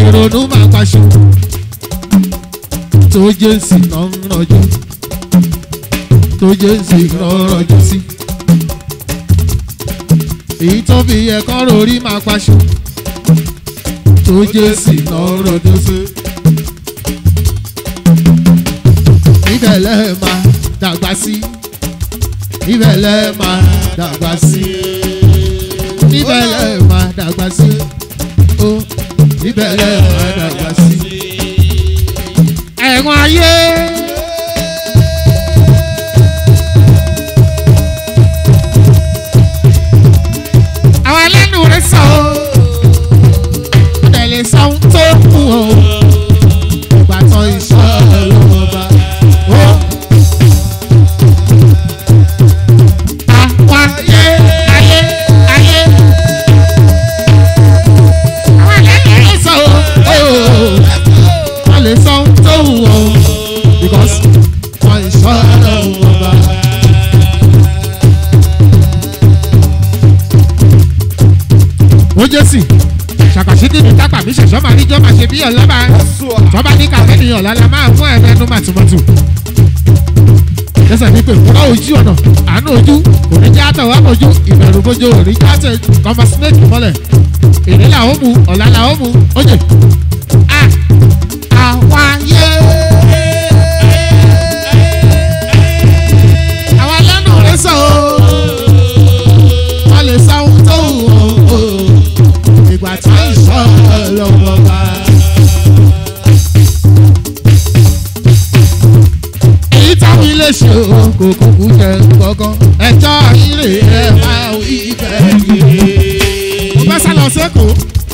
ìrònú máa paṣọ tó jésì náà ń rọjò tó jésì náà ń rọjò sí èyí tó fi ẹ̀kọ́ rorí máa paṣọ tó jésì náà ń rọjò sí. ibẹ̀ lẹ́ẹ̀ máa dàgbà sí ibẹ̀ lẹ́ẹ̀ máa dàgbà sí ibẹ̀ lẹ́ẹ̀ máa dàgbà sí ó ibẹ̀ lẹ́ẹ̀ máa dàgbà sí. ẹ̀wọ̀n ayé. àwọn ẹlẹ́nu rẹ̀ sọ ọ́ ó dẹ̀ lè sọ ohun tó kù ọ́ ìgbà tán iṣẹ́ ọlọ́wọ́ bá ó. àwọn ayé ayé ayé àwọn ẹlẹ́nu rẹ̀ sọ ọ́ wọ́n lè sọ ohun tó wù ọ́ because wọ́n iṣẹ́ ọlọ́wọ́ bá. ó jẹ́ sí ṣàkàṣídì ní tápà mi ṣẹ̀ṣọ́ máa níjọ́ máa ṣe bí ọlọ́ba tọ́ba ní kàfẹ́ nìyàn lálẹ́ máa fún ẹ̀ lẹ́nu màtúmọ̀tù. lẹ́sẹ̀ ní pé fúnra ojú ọ̀nà àánú ojú òní já tọ̀wá mojú ìbẹ̀rù bójú òní já tẹ̀ kọ́mọ snake mọ́lẹ̀ èdè làwọn mú ọ̀la làwọn mú oye. àwọn ayé àwọn lẹ́nu rẹ̀ sọ wọ́n lè sọ ohun tó wù ọ́ ìgbà tí ìṣọ́ lọ́wọ́ bá. èyí táwọn ilé ṣe o kò kúkú jẹ gbọ́gán ẹjọ́ ilé ẹ̀ máa wí bẹ́ẹ̀ yìí. mo fẹ́ sá lọ sẹ́kọ̀ọ́.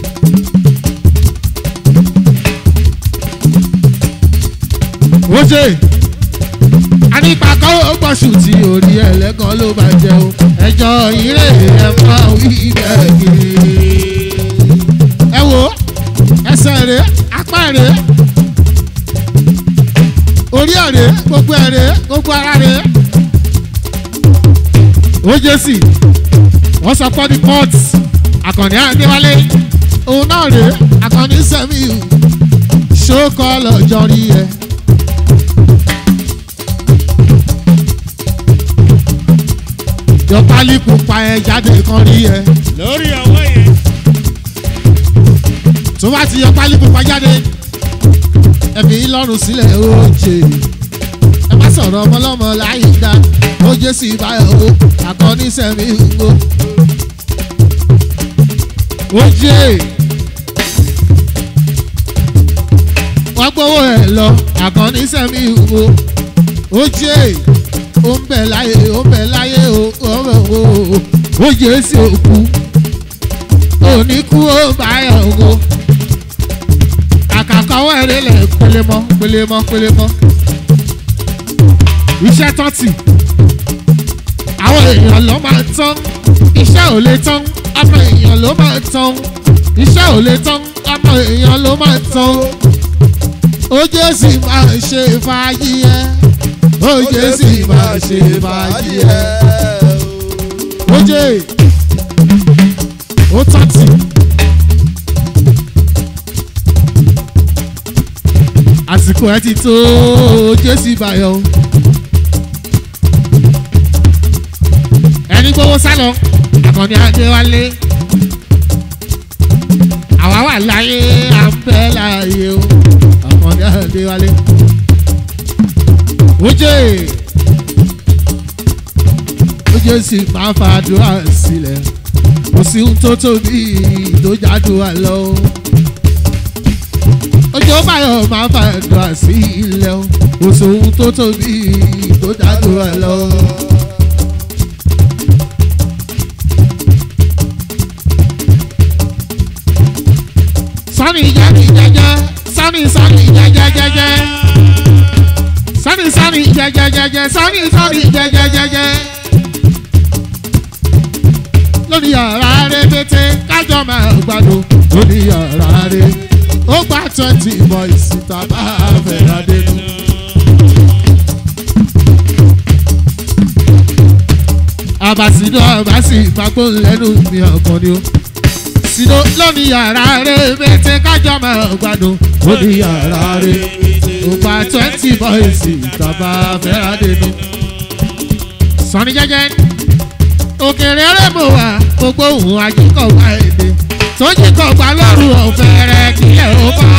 ó ṣe anípakọ́ ó gbọ́sù tí orí ẹlẹ́gàn ló máa jẹ o ẹjọ́ ilé ẹ̀ máa wí bẹ́ẹ̀ yìí ẹ wo ẹsẹ̀ rẹ̀ apá rẹ̀ orí ẹ̀rẹ̀ gbogbo ẹ̀rẹ̀ gbogbo ara rẹ̀ ó jẹ́ sí wọ́n sọ pé ní port àkànní àdéwálé òun náà rèé àkànní sẹ́miù ṣókọ́ lọ́jọ́ rí ẹ. yọpálí pupa ẹ jáde kan rí ẹ. lórí ọwọ́ yẹn. tó bá ti yọ pálí pupa jáde ẹ̀mí lọ́rùn sílẹ̀ oje ẹ má sọ̀rọ̀ ọmọlọ́mọ láyé dá oje sì báyọ̀ o àkọ́ní sẹ́mi wo oje wọ́n gbowó ẹ̀ lọ àkọ́ní sẹ́mi wo oje ó ń bẹ̀ láyé ó ń bẹ̀ láyé o ó ń bẹ̀ wo oje sì òkú òní kú ó báyọ̀ o kàkà ọwọ́ ẹ̀rẹ́ lẹ̀ pélémọ́ pélémọ́ pélémọ́. iṣẹ́ tán tì àwọn èèyàn ló máa tán iṣẹ́ ò lè tán ọmọ èèyàn ló máa tán iṣẹ́ ò lè tán ọmọ èèyàn ló máa tán ojú sì máa ṣe fàájì ẹ ojú sì máa ṣe fàájì ẹ ojú ó tán tì. àsìkò ẹ ti tó jésì báyọ. ẹni gbowó sálọ àkànní adéwálé àwa wà láyé à ń bẹ láàyè o àkànní adéwálé. oje oje sì máa fa àdúrà sílẹ̀ kò sí ohun tó tóbi tó jádùá lọ ojú báyọ̀ máa fa ẹ̀dùn àsí ilẹ̀ o kò sóhun tó tóbi tó dájú ẹ lọ. sani jẹ́ni jẹ́jẹ́ sani sani jẹ́jẹ́ jẹ́jẹ́ sani sani jẹ́jẹ́ jẹ́jẹ́ sani sani jẹ́jẹ́ jẹ́jẹ́ lórí yàrá rẹ̀ pété kájọ máa gbádùn lórí yàrá rẹ̀ ó gba twenty boys tàbá fẹ́ra dénú. àbàsídọ́ àbàsí ìfagbó lẹ́nu mi ọkàn ni ó sídó lóní yàrá rẹ̀ bẹ́tẹ̀ kájọ máa gbádùn lóní yàrá rẹ̀ ògbà twenty boys tàbá fẹ́ra dénú. sọ́ni jẹ́jẹ́ òkèrè rẹ̀ mọ̀ wá gbogbo òun àjíkọ̀gbà èdè tó jíkọ̀gbà lọ́rùn ọ̀fẹ́ rẹ̀ kílẹ̀ ó kọ́.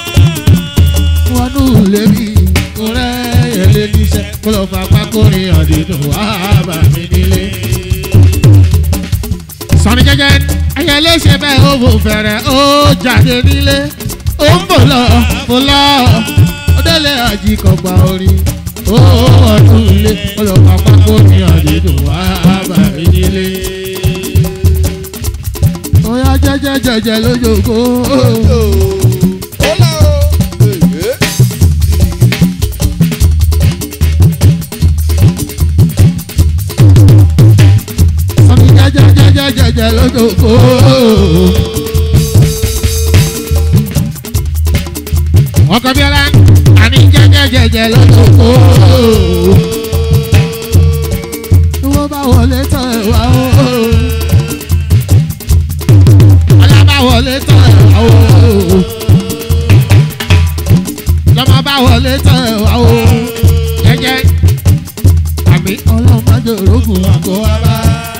wọnú lèmi kò rẹ́ ẹ̀lẹ́ níṣẹ́ kó lọ́ọ́ fà pákórin àdéhùn wá bà mí nílé. sọ́ni jẹ́jẹ́ ayẹlẹ́ ṣe bẹ́ẹ̀ ó bò fẹ̀rẹ̀ ó jáde nílé ó ń bò lọ bò lọ ó délé àjíkọ̀gbà orin ó ọdún ilé kó lọ́ọ́ fà pákórin àdéhùn wá bà mí nílé. ó yá jẹ́jẹ́ jẹ́jẹ́ lójókòó. sọ́ni jẹ́jẹ́jẹ́jẹ́jẹ́ lójókòó. ọkọ̀ bíọ́lá àní jẹ́jẹ́jẹ́jẹ́ lójókòó. tí wọ́n bá wọlé tán ẹ̀ wá o. ọlá bá wọlé tán ẹ̀ wá o. lọ́mọ bá wọlé tán ẹ̀ wá o. jẹ́jẹ́ àmì ọlọ́mọdé orógùn àgọ́ wa bá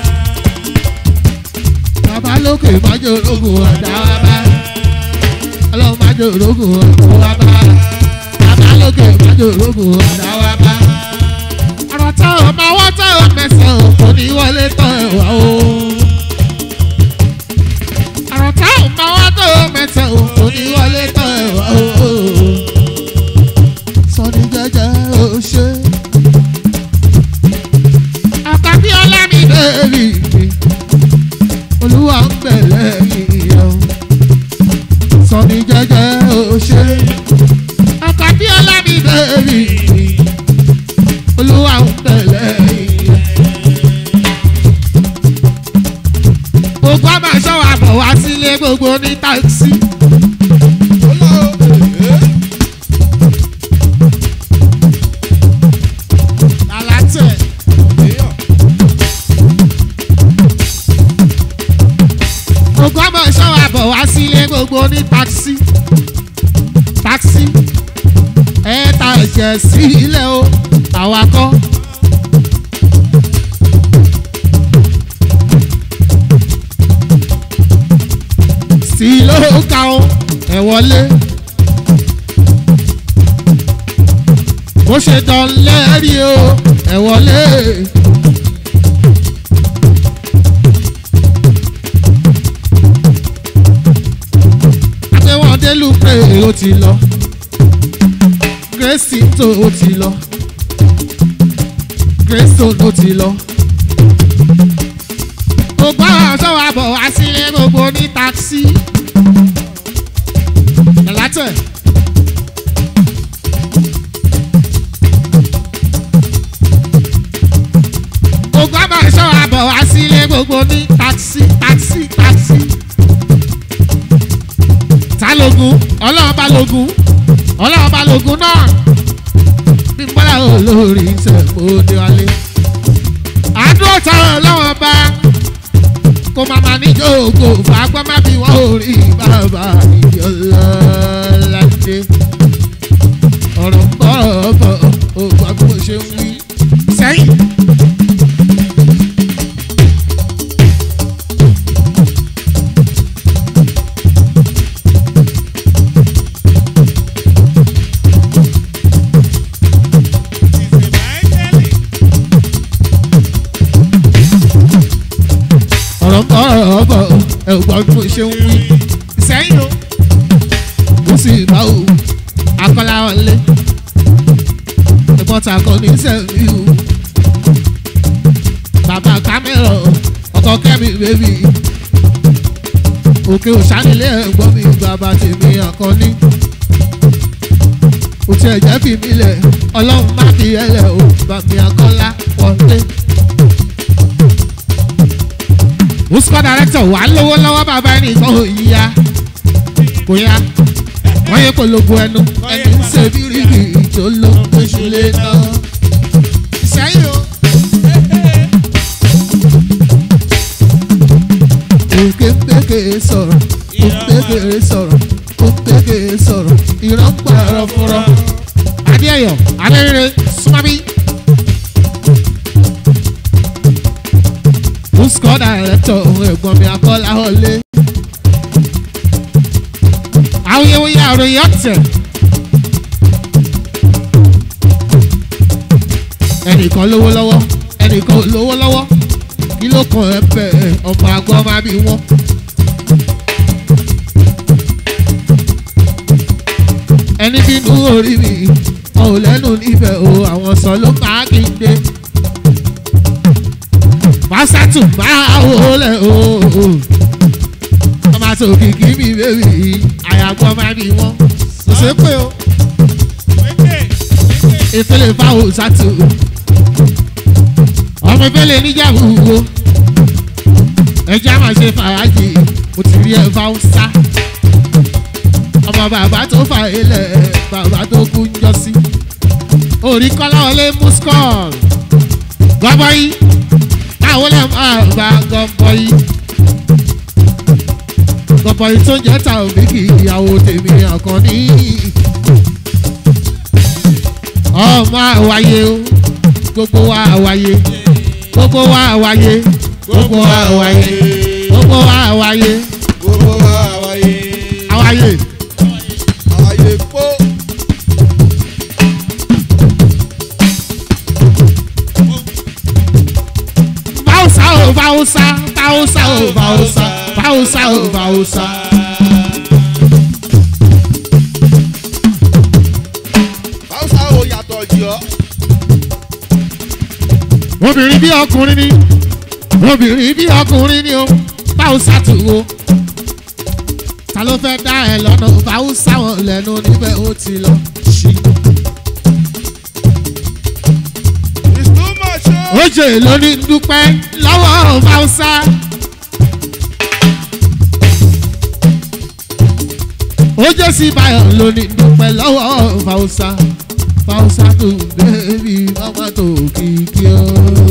bàbá lókè májò orógùn ọ̀dà wa bá ọlọ́run májò orógùn ọ̀dà wa bá bàbá lókè májò orógùn ọ̀dà wa bá. ọ̀rọ̀ táwọn ọmọ ọwọ́ táwọn mẹ́sàn-án kò ní wọlé tán ẹ̀wà o. ọ̀rọ̀ táwọn ọmọ ọwọ́ táwọn mẹ́sàn-án kò ní wọlé tán ẹ̀wà o. sọ́ni jẹ́jẹ́ ó ṣe. àkàbí ọlámídé rí mi olúwa ń bẹ̀ lẹ́yìn ẹ̀ o sọmi jẹ́jẹ́ o ṣe ọkọ̀ bí ọlámi bẹ́ẹ̀rì olúwa ń bẹ̀ lẹ́yìn ẹ̀. gbogbo àmà ṣọ́wọ́ àbọ̀ wá sílé gbogbo ní táksì. Lálátẹ̀. gbogbo ọmọ ìṣọ́wọ́ àbọ̀ wá sílé gbogbo ní táksì táksì ẹ ta ẹ̀jẹ̀ sí ilé o àwakọ́. sí ló ka o ẹ wọlé. bó ṣe dán lẹ́rìí o ẹ wọlé. àtẹ̀wọ̀n délù pé ó ti lọ grace tó ó ti lọ grace tó ó ti lọ. gbogbo àwọn sọ́wọ́ àbọ̀ wá sílé gbogbo ní táksì. ẹ̀látẹ̀. gbogbo àwọn sọ́wọ́ àbọ̀ wá sílé gbogbo ní táksì táksì táksì ta logun ọlọ́run bá logun ọlọ́run bá logun náà bí n bọ́lá olórí ìṣẹ̀mọ́dé wálé. àdúrà táwọn ọlọ́run bá kó màmá níjókòó fàágbọ́n má bí wọ́n ò rí bàbá ìyọlọ́ládé. ọ̀rọ̀ ń bọ̀ bọ̀ ògbà bí mo ṣe ń wí sẹ́yìn. ọ̀rọ̀ bọ̀ bọ̀ ẹ̀gbọ́n bí mo ṣe ń wí. sẹ́yìn o mo sì bá o akọ́lá wọlé ẹ̀gbọ́n ta kọ́ ní sẹ́mi o bàbá kámẹ́rọ̀ ọkọ̀ kẹ́mi bébì òkè òṣánilé ẹ̀gbọ́n mi bàbá tèmi àkọ́ní kò tiẹ̀ jẹ́ fi mí lẹ̀ ọlọ́run má fi ẹlẹ̀ o bàmí akọ́lá wọlé. Usco director wà lówó lọ́wọ́ bàbá ẹni kan ò yíya kò yá wọ́n yẹ kó lógo ẹnu ẹni ń ṣe bíríbì tó ló ń gbéṣu lé náà. Sẹ́yìn o. kéńbékè sọ̀rọ̀ kéńbékè sọ̀rọ̀ kéńbékè sọ̀rọ̀ ìran pààrọ̀ fúnra. adéyọ̀ adérèrè súnmọ́bí. Musko director ohun ẹ̀gbọ́n mi akọ́lá ọ̀lẹ́. awuyewuye àròyìn ọ̀tẹ̀. ẹnìkan lówó lọ́wọ́ ẹnìkan ò lówó lọ́wọ́ kí ló kàn ẹ́ bẹ̀ ọmọ àgọ́ máa bí wọ́n. ẹni bínú orí mi wọn ò lẹ́nu níbẹ̀ o àwọn sọ ló máa kí n dé. Màsátù máa wò lẹ̀ o. Ọmọ àti òkìkí mi bèbí àyàgbọ́ máa bí wọ́n. Kò ṣe pé o. Ìpele fáwọn sátù. Ọmọ ìpele níjàmbù wo. Ẹja máa ṣe fàájì. Mo ti rí ẹ fáwọn sá. Ọmọ bàbá tó fà ilẹ̀ bàbá tó kú ń jọ sí. Orí kọ́lá wọlé muskọ́ọ̀lù. Gbọ́bọ́ yìí àwọn lè máa bá gọ́bọ̀ yìí. gọ́bọ̀ yìí tó jẹ́ ta òbí kì í ìyàwó tèmi àkànní. ọmọ àwáyé o gbogbo wa àwáyé gbogbo wa àwáyé gbogbo wa àwáyé gbogbo wa àwáyé gbogbo wa àwáyé àwáyé. àwáyé pọ́. Bausa o Bausa, Bausa o Bausa, Bausa o Bausa. Báwùsà ò yàtọ̀ jù ọ́. Obìnrin bí ọkùnrin ni, obìnrin bí ọkùnrin ni o, Bausa tù o. Ta ló fẹ́ dá ẹ lọ́nà Bausa wọn lẹ́nu níbẹ̀ ó ti lọ. ṣí. It's too much o. Oje lórí dúpẹ́ lọ́wọ́ Bausa. Oje sí Bayọ̀ lórí dúpẹ́ lọ́wọ́ Bausa. Bausa tó bẹ́ẹ̀bí mama tó kìkì ọ́.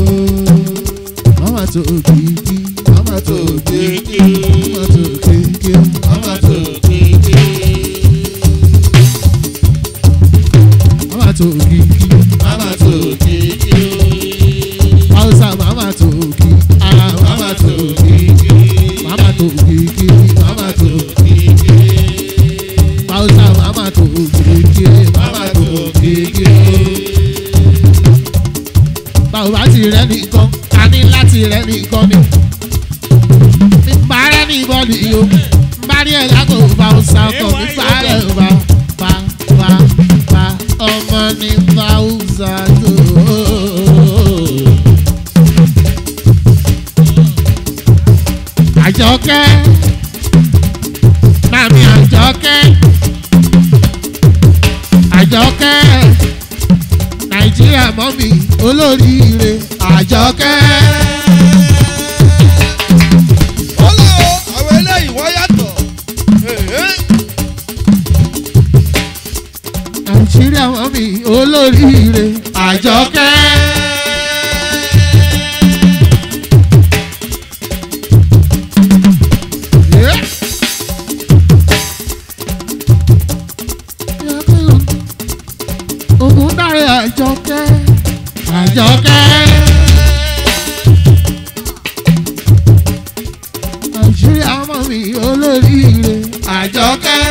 Mama tó kìkì, mama tó kìkì, mama tó kìkì, mama tó kìkì. Mama tó kìkì, mama tó kìkì. Hausa mama tó kìkì, ah mama tó kìkì, mama tó kìkì, mama tó kìkì. Hausa mama tó kìkì, mama tó kìkì. Báwo bá ti rẹ́ nìkan, a ní láti rẹ́ nìkan ni. Mi bá rẹ́ ní bọ́ọ̀lù yìí o, n bá rí ẹ̀ lágbo Hausa ọkọ̀ mi bá rẹ̀ bá bá bá bá ọmọ ní Hausa tó. Àjọkẹ́ Mami Àjọkẹ́ Àjọkẹ́ Nàìjíríà mọ́mì olóríire Àjọkẹ́. Ọlá o, àwọn eléyìí wọ́n yàtọ̀. Èhé. Nàìjíríà mọ́mì olóríire Àjọkẹ́. Yeah. Ogun dáre àjọkẹ́. Àjọkẹ́. Nàìjíríà mọ̀ mí olóríire. Àjọkẹ́.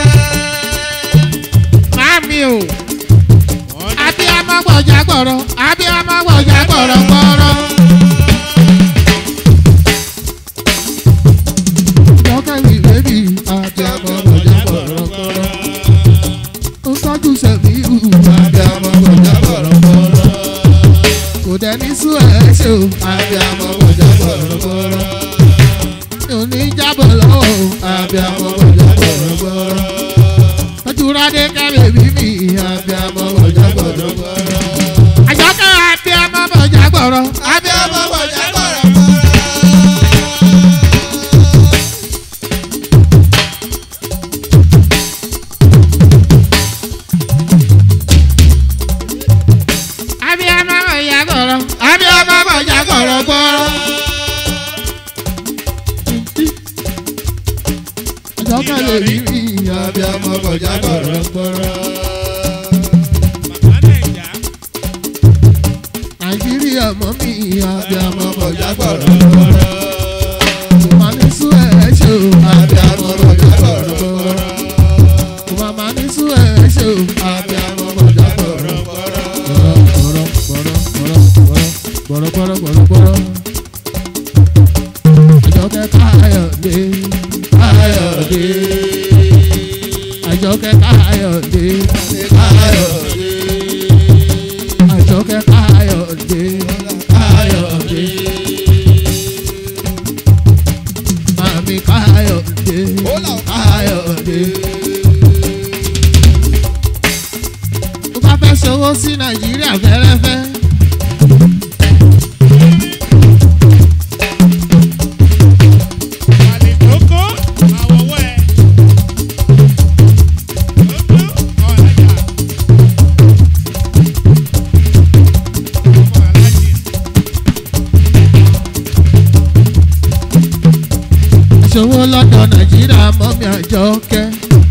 Mami o. Abíámọ́ gbọ̀jà gbọ̀rọ̀. Abíámọ́ gbọ̀jà gbọ̀rọ̀ gbọ̀rọ̀. Àjọkẹ́ mi bébì. Abíámọ́ gbọ̀jà gbọ̀rọ̀ gbọ̀rọ̀. Ó tọ́jú sẹ̀mí ìhù. Abíámọ́ gbọ̀jà gbọ̀rọ̀ gbọ̀rọ̀. Kò dẹ́ni sún ẹ̀ ṣe o. Abíámọ́ gbọ̀jà gbọ̀rọ̀ gbọ̀rọ̀. Mi ò ní jábọ̀ lọ́wọ́ o. Abíámọ́ gbọ̀jà gbọ̀rọ̀ gbọ̀rọ̀. Ojúradé kẹ́lẹ́ bí mi. Abíámọ́ gbọ̀jà gbọ̀rọ̀ gbọ̀rọ̀. Àjọkẹ́ abíámọ́ gbọ̀jà gbọ̀rọ̀. Abíámọ́ gbọ̀jà gbọ̀rọ̀ gbọ̀rọ̀. Abíámọ́ gbọ̀jà gbọ̀rọ̀. Abíámọ́ gbọ̀jà gbọ̀rọ̀ gbọ̀rọ̀. kẹ́lẹ́ rí mi abiyamọ kọjá gbọ̀rọ̀gbọ̀rọ̀. nàìjíríà mọ́ mi abiyamọ kọjá gbọ̀rọ̀gbọ̀rọ̀. kò máa ní sú ẹ̀ ṣe o abiyamọ kọjá gbọ̀rọ̀gbọ̀rọ̀. kò máa máa ní sú ẹ̀ ṣe o abiyamọ kọjá gbọ̀rọ̀gbọ̀rọ̀. gbọ̀rọ̀gbọ̀rọ̀ gbọ̀rọ̀gbọ̀rọ̀ gbọ̀rọ̀. àjọkẹ́ káyọ̀dé káyọ̀dé àjọkẹ́ káyọ̀dé káyọ̀dé àjọkẹ́ káyọ̀dé káyọ̀dé mami káyọ̀dé káyọ̀dé. tó bá fẹ́ ṣòwò sí nàìjíríà fẹ́rẹ́fẹ́. ṣòwò lọ́dọ̀ nàìjíríà mọ́mí àjọkẹ́.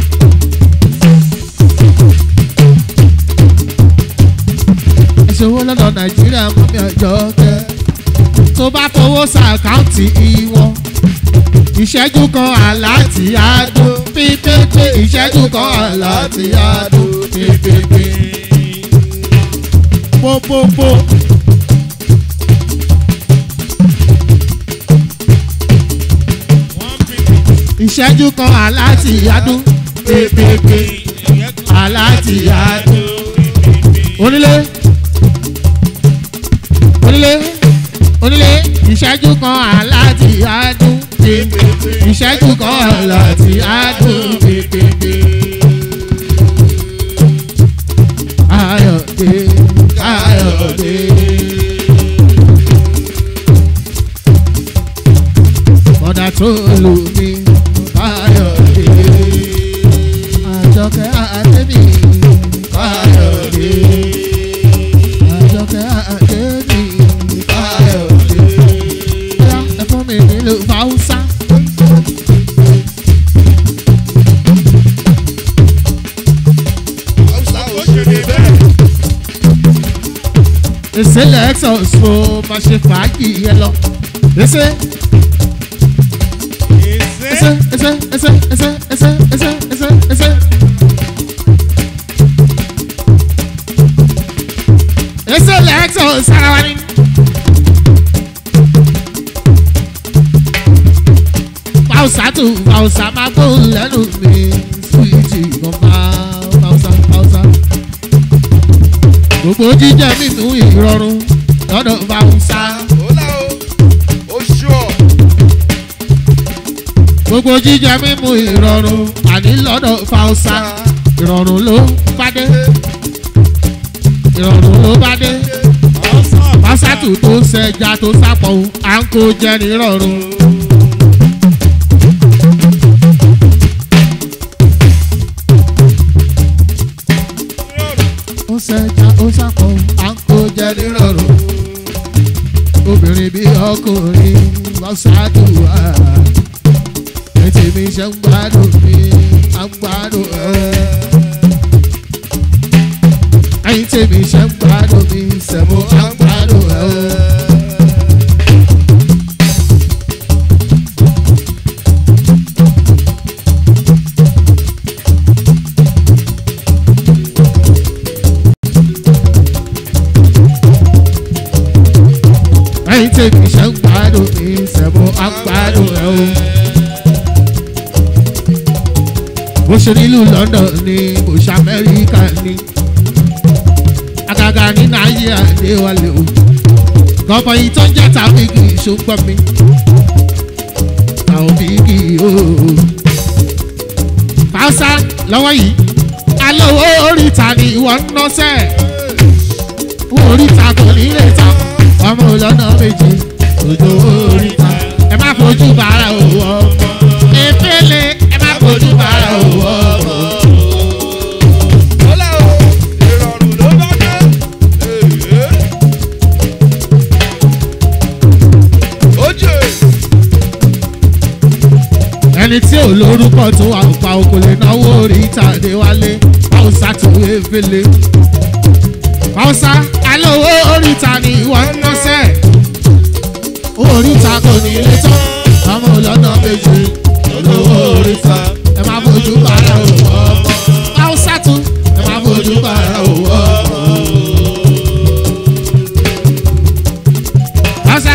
ṣòwò lọ́dọ̀ nàìjíríà mọ́mí àjọkẹ́. tó bá fowó sàkáǹtì ìwọ̀n ìṣẹ́jú kan àláàtì àdó pípépé ìṣẹ́jú kan àláàtì àdó pípépé. pópópó. ìṣẹ́jú kan aláàtì yádùn pépépé aláàtì yádùn. onílé onílé onílé ìṣẹ́jú kan aláàtì yádùn pépépé ìṣẹ́jú kan aláàtì yádùn pépépé. ayọ̀dé ayọ̀dé. mọ̀dà tó lù mí káyọ̀dé àjọkẹ́ àdébì káyọ̀dé àjọkẹ́ àdébì káyọ̀dé bóyá ẹ fún mi nílò fáwùsá. ìṣẹ̀lẹ̀ exos mo máa ṣe fàájì yẹn lọ. Ese ese ese ese ese ese ese ese ese. Ese lẹ́ẹ̀tọ̀ sára wa ni. Pausa tù pausa máa gbóhùn lẹ́nu mi. Súwìtì kan máa pausa pausa. Gbogbo jíjẹ mímú ìrọ̀rùn lọ́dọ̀ pausa. gbogbo jíjẹ mímu ìrọ̀rùn àní lọ́dọ̀ fausa ìrọ̀rùn ló bá dé ìrọ̀rùn ló bá dé pásátù tó ṣẹja tó sápọ̀ à ń kó jẹ nírọ̀rùn. ó ṣẹja ó sápọ̀ à ń kó jẹ nírọ̀rùn. obìnrin bí ọkùnrin pásátù wà tèmi ṣe ń gbádùn mi à ń gbádùn ẹ. ẹyin tèmi ṣe ń gbádùn mi sẹ̀mú à ń gbádùn ẹ. ẹyin tèmi ṣe ń gbádùn mi sẹ̀mú à ń gbádùn ẹ. bó ṣe nílùú london ni bó ṣe amẹ́ríkà ni àgàgà ní nàìjíríà ní wàlẹ̀ o gọ́bọ̀ yìí tó ń jẹ́ tàbíkì ṣùgbọ́n mi tàbíkì o. fàáṣà lọ́wọ́ yìí alówó oríta ni ìwọ ń nọ́sẹ̀ oríta kò ní lè tán ọmọ ọlọ́nà méje òjò oríta ẹ má fojú bàárà òwò ọmọ efele ẹ má fojú bàárà òwò ọmọ. ẹni tí ò lórúkọ tó wà pa òkò lè náwó orí ìtàdé wálé haúsá tó efele haúsá alówó oríta ni ìwọ ń nọ́sẹ̀ owó oríta kò ní ilé tán ọmọ ọlọ́nà méjì olówó oríta ẹ máa fojú bàrà òwò ọmọ haúsá tún ẹ máa fojú bàrà òwò ọmọ. haúsá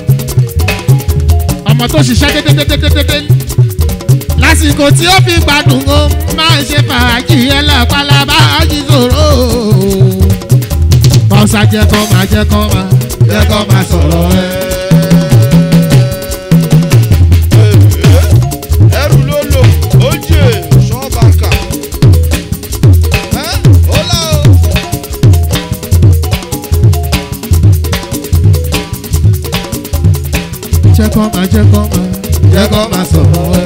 ọmọ tó ṣiṣẹ́ dédédédédédé lásìkò tí ó fi gbádùn ó máa ń ṣe fàájì ẹlẹ́pàlábà jíṣòro. bọ́sà jẹ́ kọ́ máa jẹ́ kọ́ máa jẹ́ kọ́ máa sọ̀rọ̀ ẹ. ẹrù ló lò ó jẹ ṣọ́ọ̀bàkà. ẹ́ ó lá o. jẹ́ kọ́ máa jẹ́ kọ́ máa jẹ́ kọ́ máa sọ̀rọ̀ ẹ.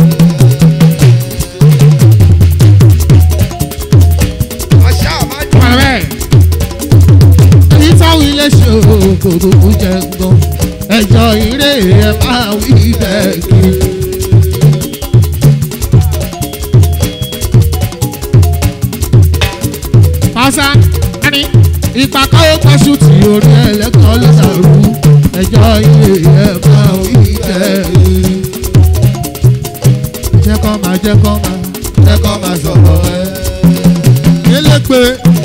àṣà máa jù. Pàrẹ́ èyí táwọn ilé ṣe òkòkò jẹ gan ẹjọ́ ìrè ẹ máa wí bẹ́ẹ̀ kiri. Pàṣẹ ẹni ìpàkọ́ pọ̀ṣù tí orí ẹlẹ́kọ̀ọ́ ló dàrú ẹjọ́ ìrè ẹ máa wí bẹ́ẹ̀ kiri. Jẹ́ kọ́ máa jẹ́ kọ́ máa jẹ́ kọ́ máa sọ̀rọ̀ ẹ. Elépe.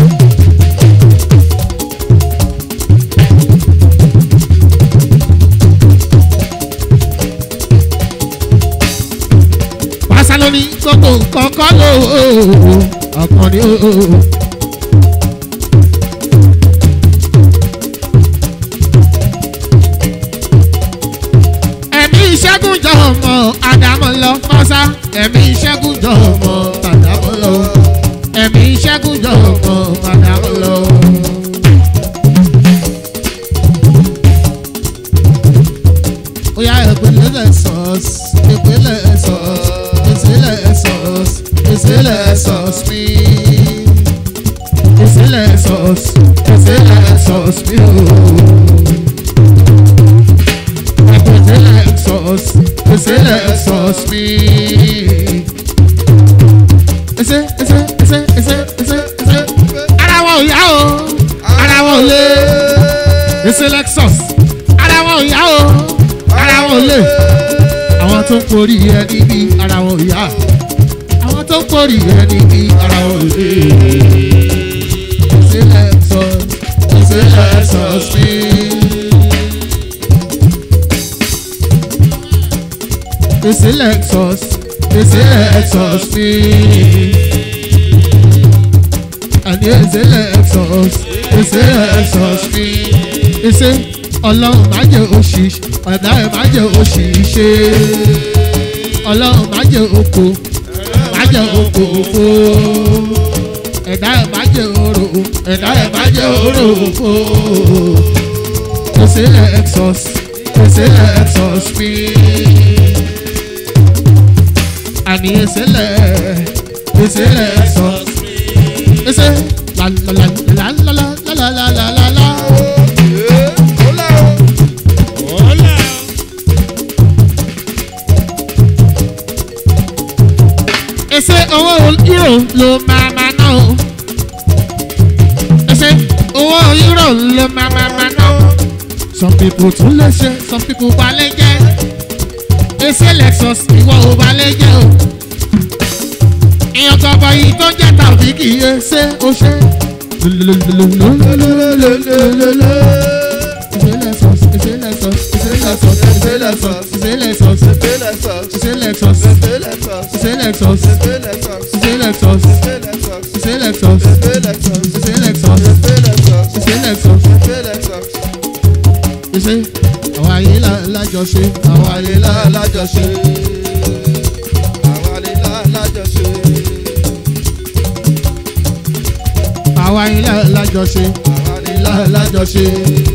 pàṣẹ lóní gbogbo nǹkan kọ́ ló ọkàn ni ó. ẹ̀mí ìṣẹ́gun jọ ọmọ àdámọ́ lọ fọ́sá ẹ̀mí ìṣẹ́gun jọ ọmọ àdámọ́ lọ ẹ̀mí ìṣẹ́gun jọ ọmọ àdámọ́ lọ. Oya ìpínlẹ̀ sọ̀s, ìpínlẹ̀ sọ̀s, ìsílẹ̀ sọ̀s, ìsílẹ̀ sọ̀s mi. Ìsílẹ̀ sọ̀s, ìsílẹ̀ sọ̀s mi o. Ìpínlẹ̀ sọ̀s, ìsílẹ̀ sọ̀s mi. Ẹsẹ̀ ẹsẹ̀ ẹsẹ̀ ẹsẹ̀ ẹsẹ̀ ẹsẹ̀. Ara wọn ò yá o, ara wọn ò lé. Ìsílẹ̀ sọ̀s, ara wọn ò yá o ara wọn ò lè àwọn tó ń porí ẹni bí ara wọn ò yá àwọn tó ń porí ẹni bí ara wọn ò lè. ìṣẹ̀lẹ̀ sọ ìṣẹ̀lẹ̀ sọ sí. ìṣẹ̀lẹ̀ sọ ìṣẹ̀lẹ̀ sọ sí. àní ìṣẹ̀lẹ̀ sọ ìṣẹ̀lẹ̀ sọ sí. ìṣẹ̀ ọlọ́run má jẹ́ òṣì ọ̀dà ẹ̀ má jẹ́ òṣì ṣe ọlọ́run má jẹ́ oko má jẹ́ oko òfo ẹ̀dá ẹ̀ má jẹ́ oró ẹ̀dá ẹ̀ má jẹ́ oró òfo òsèlè exos òsèlè exos mi àní òsèlè òsèlè exos ẹsẹ̀ la la la la la la la la la la la. ẹ́ ó lá o. ẹsẹ owó euro ló máa ma ná o ẹsẹ owó euro ló máa ma ma ná o some people tún lè ṣe some people balẹ̀ jẹ́ ẹsẹ lexus ìwọ ò balẹ̀ jẹ́ o èèyàn gbọ́bọ̀ yìí tó jẹ́ tàbí kì í ṣe ó ṣe. ẹsẹ lexus ẹsẹ lexus ẹsẹ lexus ẹsẹ lexus ẹsẹ lexus Ìpínlẹ̀ sọ̀s. ẹsẹ lexus Ìpínlẹ̀ sọ̀s. ẹsẹ lexus Ìpínlẹ̀ sọ̀s. ẹsẹ lexus Ìpínlẹ̀ sọ̀s. ẹsẹ lexus. Ìpínlẹ̀ sọ̀s. Ṣé Lexus? Ìpínlẹ̀ sọ̀s. Ṣé Lexus? Ìpínlẹ̀ sọ̀s. Ṣé àwọn ayé lá- lájọṣe? Àwọn ayé lá- lájọṣe. Àwọn àlelá lájọṣe. Àwọn ayé lá- lájọṣe. Àwọn àlelá Lá- Lájọṣe.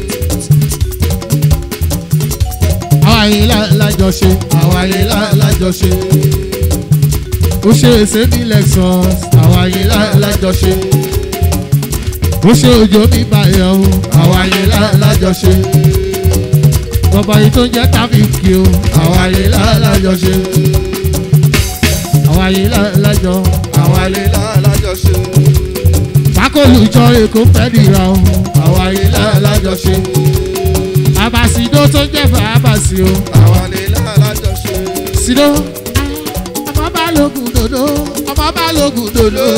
Àwọn ayé lá- lájọṣe. Àwọn ayé lá- lájọṣe. Ó ṣe èsè ní Lexus. Àwọn ayé lá- lájọṣe. Ó ṣe òjò mi báyọ̀ o. Àwọn ayé lá- lájọṣe. Bọ̀bọ̀ yìí tó ń jẹ́ tábìkì o. Àwọn ayé lá- lájọṣe. àyè lọ́jọ́ àwọn alẹ́ lálájọṣe. pákólùjọ èkó fẹ́ dìra o àwọn àyè lájọṣe àbàsídó tó jẹ́ fàábàsí o àwọn alẹ́ lálájọṣe. sídó ọmọ bá lóògùn dòdò ọmọ bá lóògùn dòdò.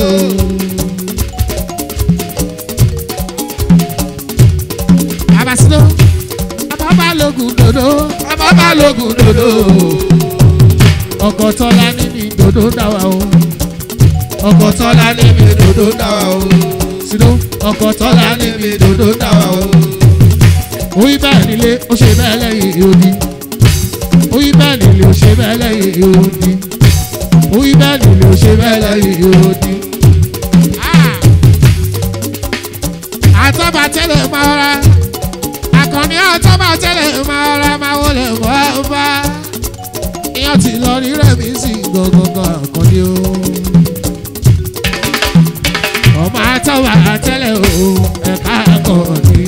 àbàsídó ọmọ bá lóògùn dòdò ọmọ bá lóògùn dòdò. ọkọ̀ tọ́lá ní ní dòdò dáwà o ọkọ̀ tọ́lá ní ní dòdò dáwà o sídó ọkọ̀ tọ́lá ní ní dòdò dáwà o. orí bẹ́ẹ̀ nílé ó ṣe bẹ́ẹ̀ lẹ́yìn odi orí bẹ́ẹ̀ nílé ó ṣe bẹ́ẹ̀ lẹ́yìn odi orí bẹ́ẹ̀ nílé ó ṣe bẹ́ẹ̀ lẹ́yìn odi. àtọ́ba tẹ́lẹ̀ máa ra àkànní àtọ́ba tẹ́lẹ̀ máa ra máa wọlé wọ́n bá iyán ti lọ rí rẹ̀mí sí gangan àkànní o. ọmọ àtọ́ba tẹ́lẹ̀ o ẹ̀ka àkànní.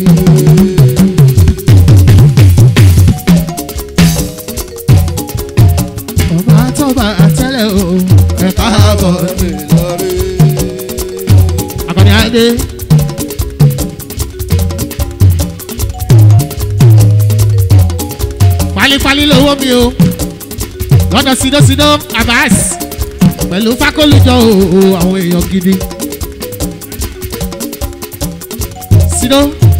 ọmọ àtọ́ba tẹ́lẹ̀ o ẹ̀ka àkànní. àkànní adé. pálípálí lówó mi o lọ́dọ̀ sídósídó abas pẹ̀lú fákólùjọ o àwọn èèyàn gidi. sídó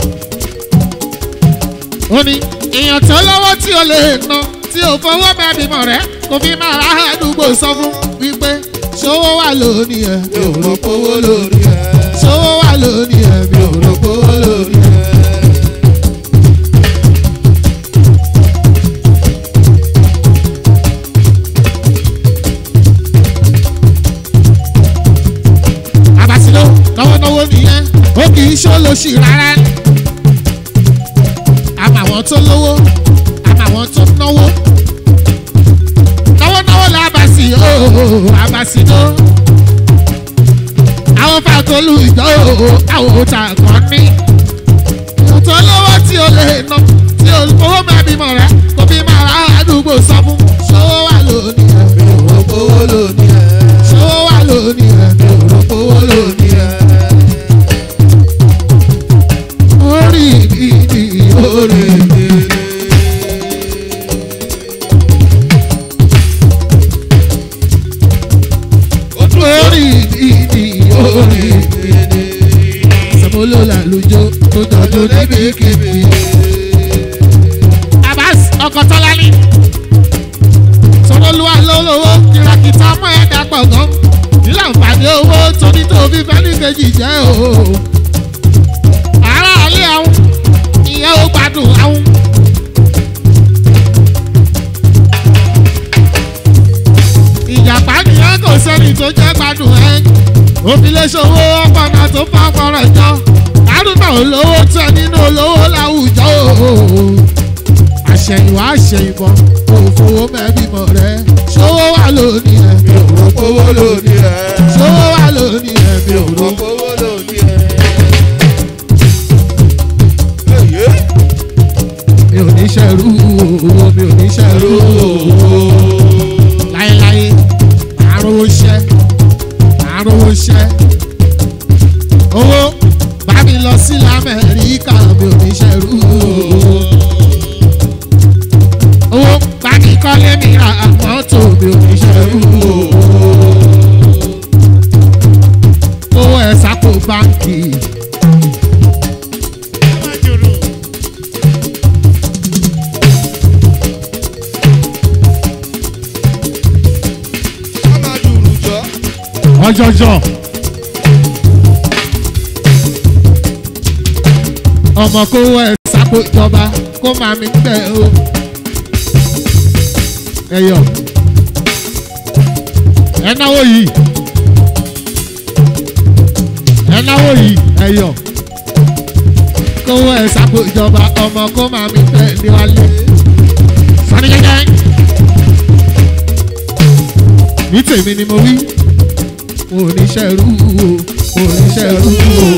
ó ní èèyàn tó lọ́wọ́ tí o lè ná tí o fowó bẹ́ẹ̀ bímọ rẹ kò fi máa ra àdúgbò sọ fún wípé ṣówó wà lónìí ẹ̀ mi ò rò pówó lónìí ẹ̀ ṣówó wà lónìí ẹ̀ mi ò rò pówó lónìí ẹ̀. àbàsílò náwónáwó nìyẹn ó kì í ṣó lóṣì rárá àmọ́ àwọn tó lówó àmọ́ àwọn tó náwó náwónáwó làbàsí ooo àbàsílò àwọn fàtólù ìjọ ooo àwọn òòtà kan ní tó lówó tí o lè ná tí o owó máa bímọ rẹ kò bí máa ra àdúgbò sọ fún ṣówó wà lónìí ẹ mi ò rò pówó lónìí ẹ ṣówó wà lónìí ẹ mi ò rò pówó lónìí ẹ. orí mi ni orí mi ni. orí mi ni orí mi ni. sọmọló làlùjọ tó jọjọ níbikíbi. abas ọkọ tọ́lání sọlọ́lúwa lọ́lọ́wọ́ kìràkìtà ọmọ ẹ̀dá gbọ̀ngàn nílà nfààní owó tóní tó fi fẹ́ni kejì jẹ́ o. ara alẹ́ àwọn ìyẹn ó gbádùn àwọn. ìjàpá nìyẹn kò sẹ́ni tó jẹ́ gbádùn ẹ̀. òfìlẹ̀ ṣòwò ọ̀pọ̀nà tó bá ọpọlọ jọ. kárùnà olówó tẹ nínú olówó láwùjọ o àṣẹ̀yìnwá àṣẹ̀yìnbọ̀ kò fowó mẹ́bímọ rẹ̀ ṣówó wà lónìí ẹ̀ mi ò rò owó lónìí ẹ̀. ṣówó wà lónìí ẹ̀ mi ò rò owó lónìí ẹ̀. Èyí. mi ò ní ṣẹ̀rú owó mi ò ní ṣẹ̀rú owó láéláé màá rówó ṣẹ́ màá rówó ṣẹ́ owó bá mi lọ sí lamẹ́ríkà mi ò ní ṣẹ̀rú owó owó bá mi kọ́lé mi ra mọ́tò mi ò ní ṣẹ̀rú owó owó ẹ̀ sápò báńkì. Ká máa dùrù jọ. ọjọjọ ọmọ kó wọ ẹ sápò ìjọba kó máa mi tẹ o ẹyọ ẹ náwó yìí ẹ náwó yìí ẹyọ kó wọ ẹ sápò ìjọba ọmọ kó máa mi tẹ níwálé sani jẹjẹ ní tèmi ni mo wí oníṣẹ́rú oníṣẹ́rú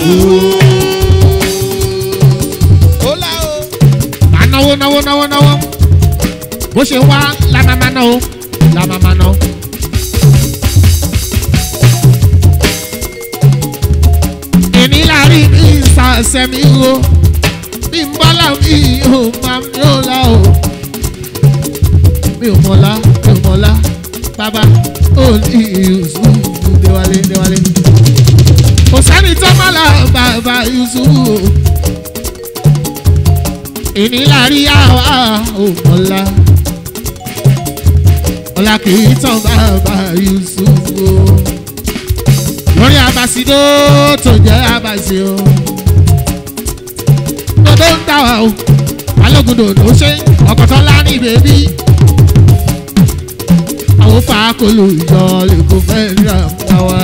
Ó lá o. máa náwó náwó náwó náwó bó ṣe wá lámàmá náà o lámàmá náà ẹsẹ̀ mi wo bí n bọ́lá mi ò máa mi ò la o mi ò mọ̀lá mi ò mọ̀lá bàbá ó ní yusuf déwálé déwálé kò sẹ́ni tó má la bàbá yusuf o ìnílárí àwa ò mọ̀lá ọ̀la kì í tán bàbá yusuf o lórí abasido tó jẹ́ abasi o dodo ń tà wá o balógun dòdò ṣe ọkọ̀tọ́ lárí bèbí àwọn fàákòlù ìjọ lè kó fẹ́ rà bá wa.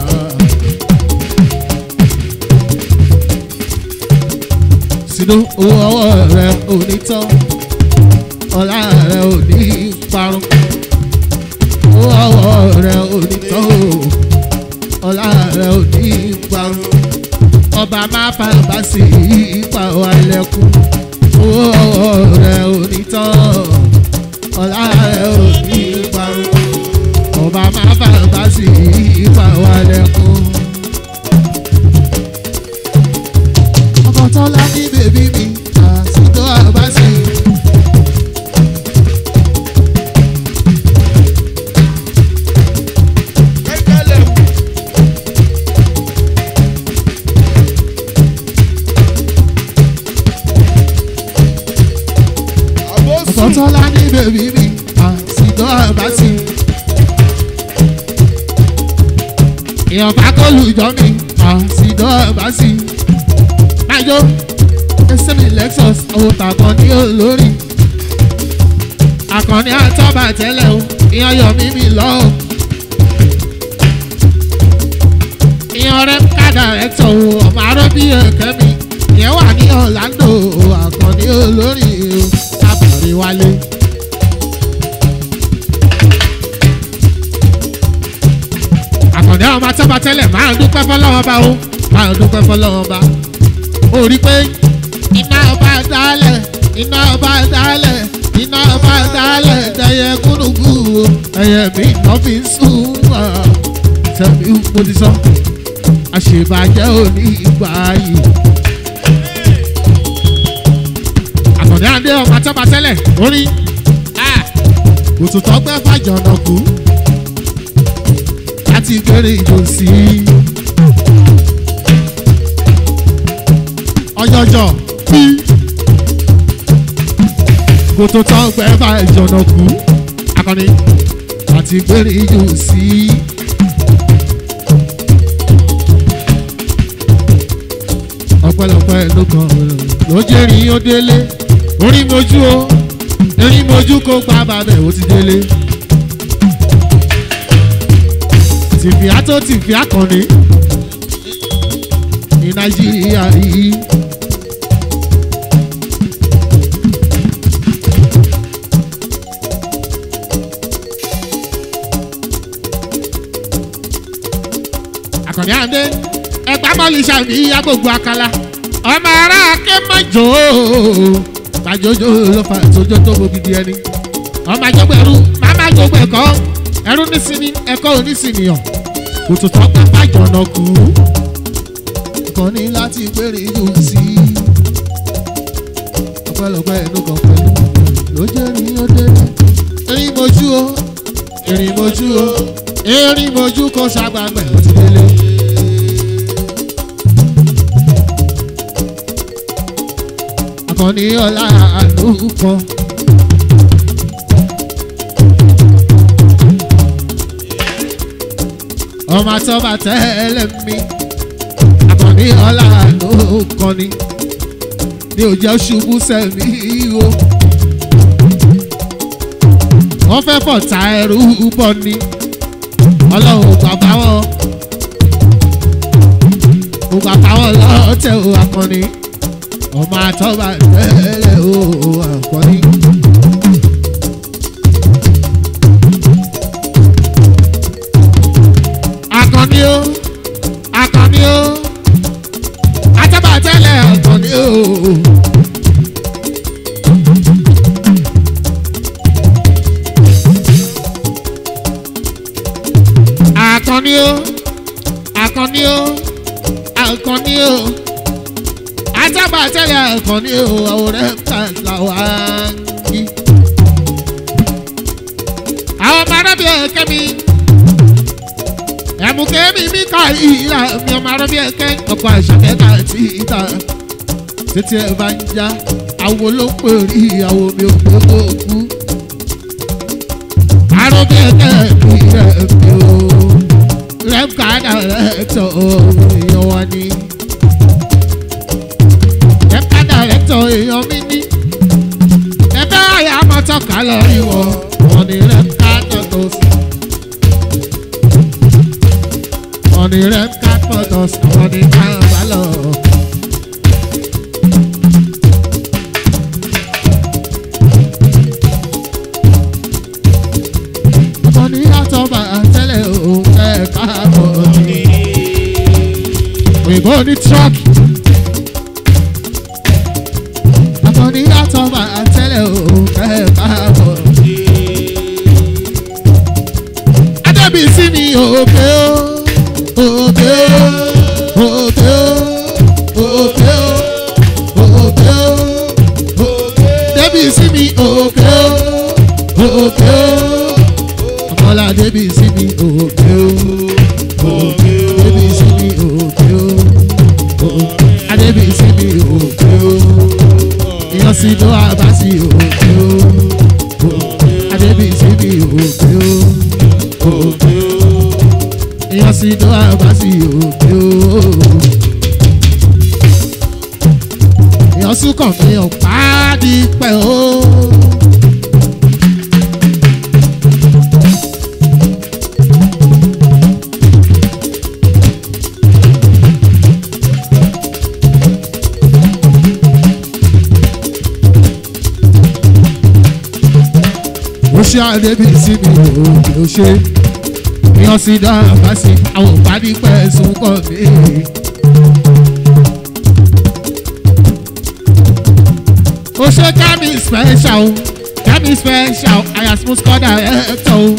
sínú owó ọwọ́ rẹ ò ní tán ọlá rẹ ò ní parun owó ọwọ́ rẹ ò ní tán o ọlá rẹ ò ní parun ọba máa fa bá sí ipa wa ilẹ̀kùn owó ọwọ́ rẹ ò ní tán ọlá rẹ ò ní parun ọba máa fa bá sí ipa wa ilẹ̀kùn. ọkọ̀ tọ́lá ní bèbí mi àsìkò àbáṣe. Kẹ́kẹ́lẹ́ wù. Àbósù. ọkọ̀ tọ́lá ní bèbí mi àsìkò àbáṣe. èèyàn bá kó lùjọ́ mi àsìkò àbáṣe. májò ẹsẹ̀ mi lexus owó tàkàn ní olórí. àkànní àtọ́bà tẹ́lẹ̀ o ìyẹn yọ mí mi lọ́ọ̀. ìyẹn rẹ̀ kádà rẹ̀ tọ̀ o ọmọ arọ́ bí ẹ̀kẹ́ mi ìyẹn wà ní orlando àkànní olórí o sábàrí wálé. àkànní àwọn àtọ́bà tẹ́lẹ̀ máa ń dúpẹ́ fọlọ́wọ́ bá o máa ń dúpẹ́ fọlọ́wọ́ bá o rí pé iná ọba dálẹ̀ iná ọba dálẹ̀ iná ọba dálẹ̀ dẹyẹ gúnugú o ẹyẹ mi iná fi ń sùn wá tẹ̀mí mo ti sọ àṣebàjẹ́ òní ìgbà yìí. àkàndé àdé ọmọ àtọ́ba tẹ́lẹ̀ orí òtútọ́ gbẹ́ fàjọ̀nà kú láti gbére ìjọ sí i. ọjọjọ bí kòtò tán gbẹ bá ìjọ̀nà kú akọni àti gbére ìjọ sí i. ọpẹ́lọpẹ́ ló kàn ló jẹrin ó délé orí mojú o erin mojú kó gbá babẹ ó ti délé. tìfìá tó tìfìá kàn ní ní nàìjíríà yìí. àkànní àndé ẹgbà bọ́ọ̀lù sàmì ìyá gbogbo àkàlà ọmọ ará akémọ́jò gbàjọjọ ló fà tójó tó bo gidi ẹni ọmọ àjọgbọ ẹrú màmá àjọgbọ ẹkọ ẹrú nísìnyí ẹkọ onísìnyíyàn kòtò tó pápá jọ̀nà kú kàn ní láti gbére yóò sí ọpẹ́lọpẹ́ ẹnu kan pẹ̀lú ló jẹ́ ní ó dé erin mojú o erin mojú o erin mojú kó ṣàgbàgbẹ́ ó ti délé. akọni ọlá àlùkọ. ọmọ àtọ́ba tẹ́lẹ̀ mi akọni ọlá àlùkọ ni ní òjò ṣubú sẹ́mi o. wọ́n fẹ́ fọ̀tà ẹrú bọ̀ ni ọlọ́run bàbá wọn kò bàbá wọn lọ́tẹ̀ o akọni ọmọ àtọ́ba tẹ́lẹ̀ o akọni. akọni o akọni o àtọ́ba tẹ́lẹ̀ akọni o. akọni o akọni o akọni o bá tẹ́lẹ̀ ẹ̀kan ní o àwòrán ẹ̀ka làwọn á ń kí. àwọn ọmọ arábíà ẹ̀kẹ́ mi ẹ̀mùkẹ́ mi mi ká ìlà mi ọmọ arábíà ẹ̀kẹ́ ọkọ̀ àṣàkẹ́kà tí ìta títí ẹ̀ bá ń já àwo ló ń pè rí ìyàwó mi ò gbé kó kú. arábíà ẹ̀kẹ́ mi rẹ̀ mi ò rẹ́ǹkà rẹ̀ tọ̀ èèyàn wa ni rẹ́ǹkà rẹ̀ tọ̀ èèyàn mi ní ẹgbẹ́ àyà mọ́tọ́kà lọ rí wọn wọn ni rẹ́ǹkà tó sí. wọn ni rẹ́ǹkà tó sí àwọn ni ká bá lọ. ọmọ ní yàtọ̀ bá tẹ́lẹ̀ òun ẹ̀ káàbọ̀ ní. òyìnbó ní tíráàkì. ọmọ ní yàtọ̀ bá tẹ́lẹ̀ òun ẹ̀ káàbọ̀ ní. adébísí ni òkè ó òkè ó òkè ó òkè ó òkè ó débísí ni òkè ó òkè ó ọmọlá débi sí mi òkè o débi sí mi òkè o adébi sí mi òkè o ìyàn sí ló àbá sí òkè o adébi sí mi òkè o ìyàn sí ló àbá sí òkè o ìyàn sùn kàn mí ọ̀pá dípẹ́ o. ó ṣe àdébí sí mi ò kí ó ṣe yan sí dáàbá sí àwọn òpàdé pẹ̀sùn kọ̀ mí. ó ṣe kẹ́mi special kẹ́mi special àyà smooth corner ẹ̀ tọ́ o.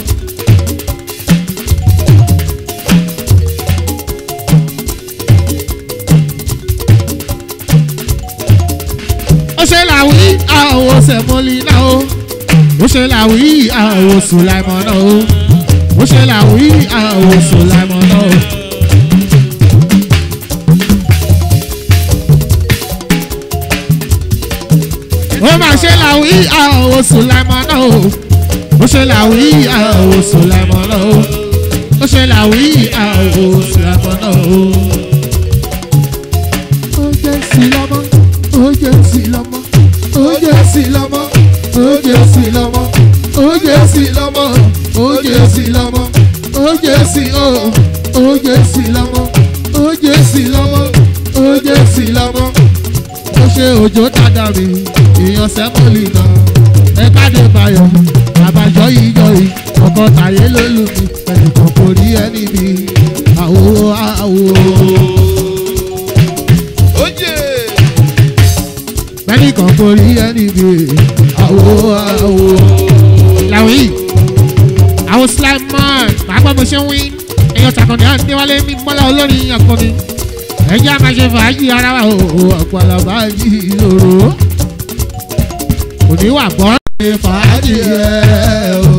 ó ṣe làwí àwọn ọ̀sẹ̀ náà o ó ṣe làwí àwọn sùláìmọ̀ náà o ó ṣe làwí àwọn sùláìmọ̀ náà o. ó mà ṣe làwí àwọn sùláìmọ̀ náà o ó ṣe làwí àwọn sùláìmọ̀ náà o ó ṣe làwí àwọn sùláìmọ̀ náà o. ó jẹ́ sí lọ́mọ ó jẹ́ sí lọ́mọ ó jẹ́ sí lọ́mọ oje si lọmọ oje si lọmọ oje si lọmọ oje si o oje si lọmọ oje si lọmọ oje si lọmọ ó ṣe òjò dada mi èèyàn sẹ́mọ̀lì náà ẹ káde bayọ̀ àbájọ yìí yọ yìí ọkọ tàyé ló lù mí ẹnìkan kò rí ẹni mi àwo àwo. bẹ́ẹ̀ni kan kò rí ẹni mi àwo àwo. làwí àwọn slime man màá gbọ́ bó ṣe ń wí èèyàn takọ̀dé àdéwálé ní mọ́lá olórin akọni ẹjẹ́ a máa ṣe fàájì ara wa o ọ̀pọ̀lọ̀ fàájì lòrò òní wà gbọ́ ṣe fàájì rẹ̀ o.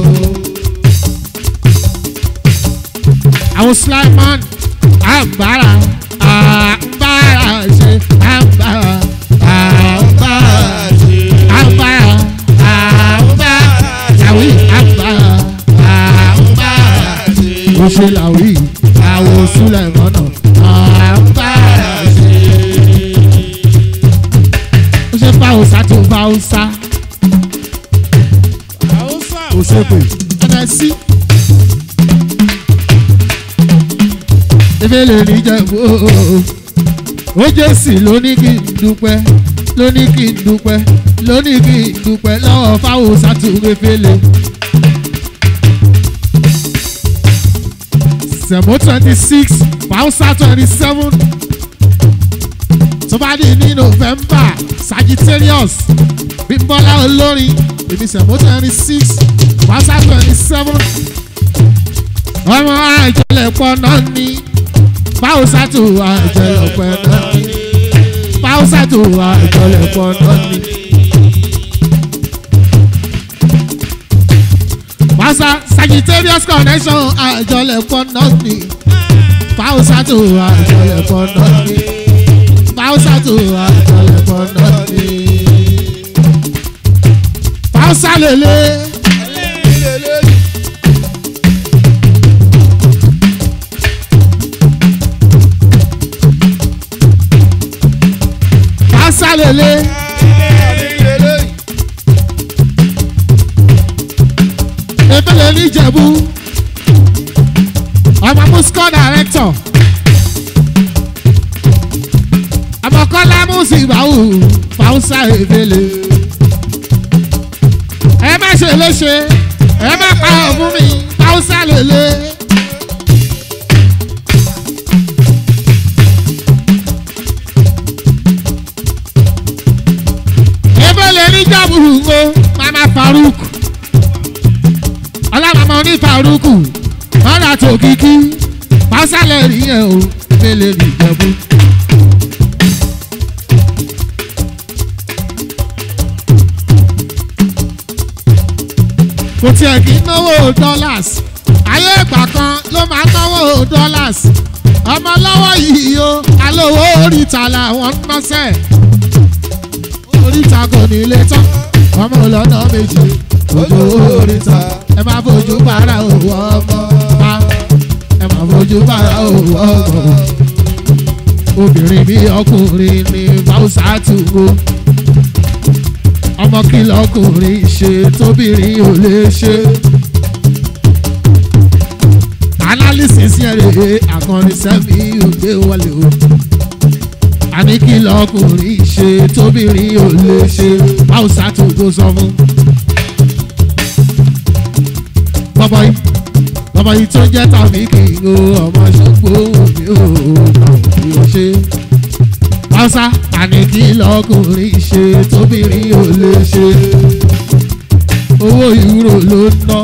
àwọn slime man àgbára àgbára ṣe àgbára àgbára àgbára àgbára làwí àgbára àgbára ó ṣe làwí àwọn sílẹ̀ mọ́nà àgbára ṣe. ó ṣe fáwọsá tó fáwọsá kò ṣe pé ẹnẹ sí. ebi lè ní jẹ̀bú ó jẹ́ sí lóní kí n dúpẹ́ lóní kí n dúpẹ́ lóní kí n dúpẹ́ lọ́wọ́ fáwọsá tó gbẹ́fẹ́lẹ́. sẹ̀mó twenty six fausa twenty seven tó bá dé ní november sagittarius bímbọ́lá olórin èmi sẹ̀mó twenty six fausa twenty seven ọmọ àjẹlẹ̀pọ̀ náà ní fausa tó àjẹlẹ̀pọ̀ náà ní fáwùsà tó àjọlẹ̀ pọ̀ náà ni. Fáwùsà Sagittarius connection àjọlẹ̀ pọ̀ náà ni. Fáwùsà tó àjọlẹ̀ pọ̀ náà ni. Fáwùsà tó àjọlẹ̀ pọ̀ náà ni. Fáwùsà lélẹ̀. Fáwùsà lélẹ̀. Efele níjẹ̀bú. Ọmọ Musco director. Àmọ̀kọ́lá Musibawu Fáwùsà Efele. Ẹ má ṣe léṣe, ẹ má pa ọ̀fun mi, Fáwùsà lèlè. Efele níjẹ̀bú ngo Mama Farouk ọlọ́mọmọ ní faruku ọ̀rọ̀ àti òkìkí pásálẹ̀ rí yẹn o mélèé rí ìjẹ̀bú. kò tiẹ̀ kí ń náwó dollars ayé ìgbà kan ló máa ń náwó dollars ọmọ lọ́wọ́ yìí o alówó oríta làwọn ń nọ́sẹ̀ oríta kò ní ilé tán ọmọ ọlọ́nà méjì ojú oríta ẹ máa fojú para òwò ọmọ pa ẹ máa fojú para òwò ọmọ obìnrin bí ọkùnrin ní báwùsà tùgbò ọmọ kìlọ̀ ọkùnrin ṣe tóbìnrin ò lè ṣe analysis yẹn rèé àkànní sẹ́mi ò gbé wọlé o àní kìlọ̀ ọkùnrin ṣe tóbìnrin ò lè ṣe báwùsà tùgbò sọ fún bàbá yìí bàbá yìí tó jẹ́ tàbí kì í o ọmọ ṣògbó mi ò tàbí o ṣe. Hausa àní kí lọkùnrin ṣe tóbìnrin ò lè ṣe. Owó ìwúrò ló ń ná.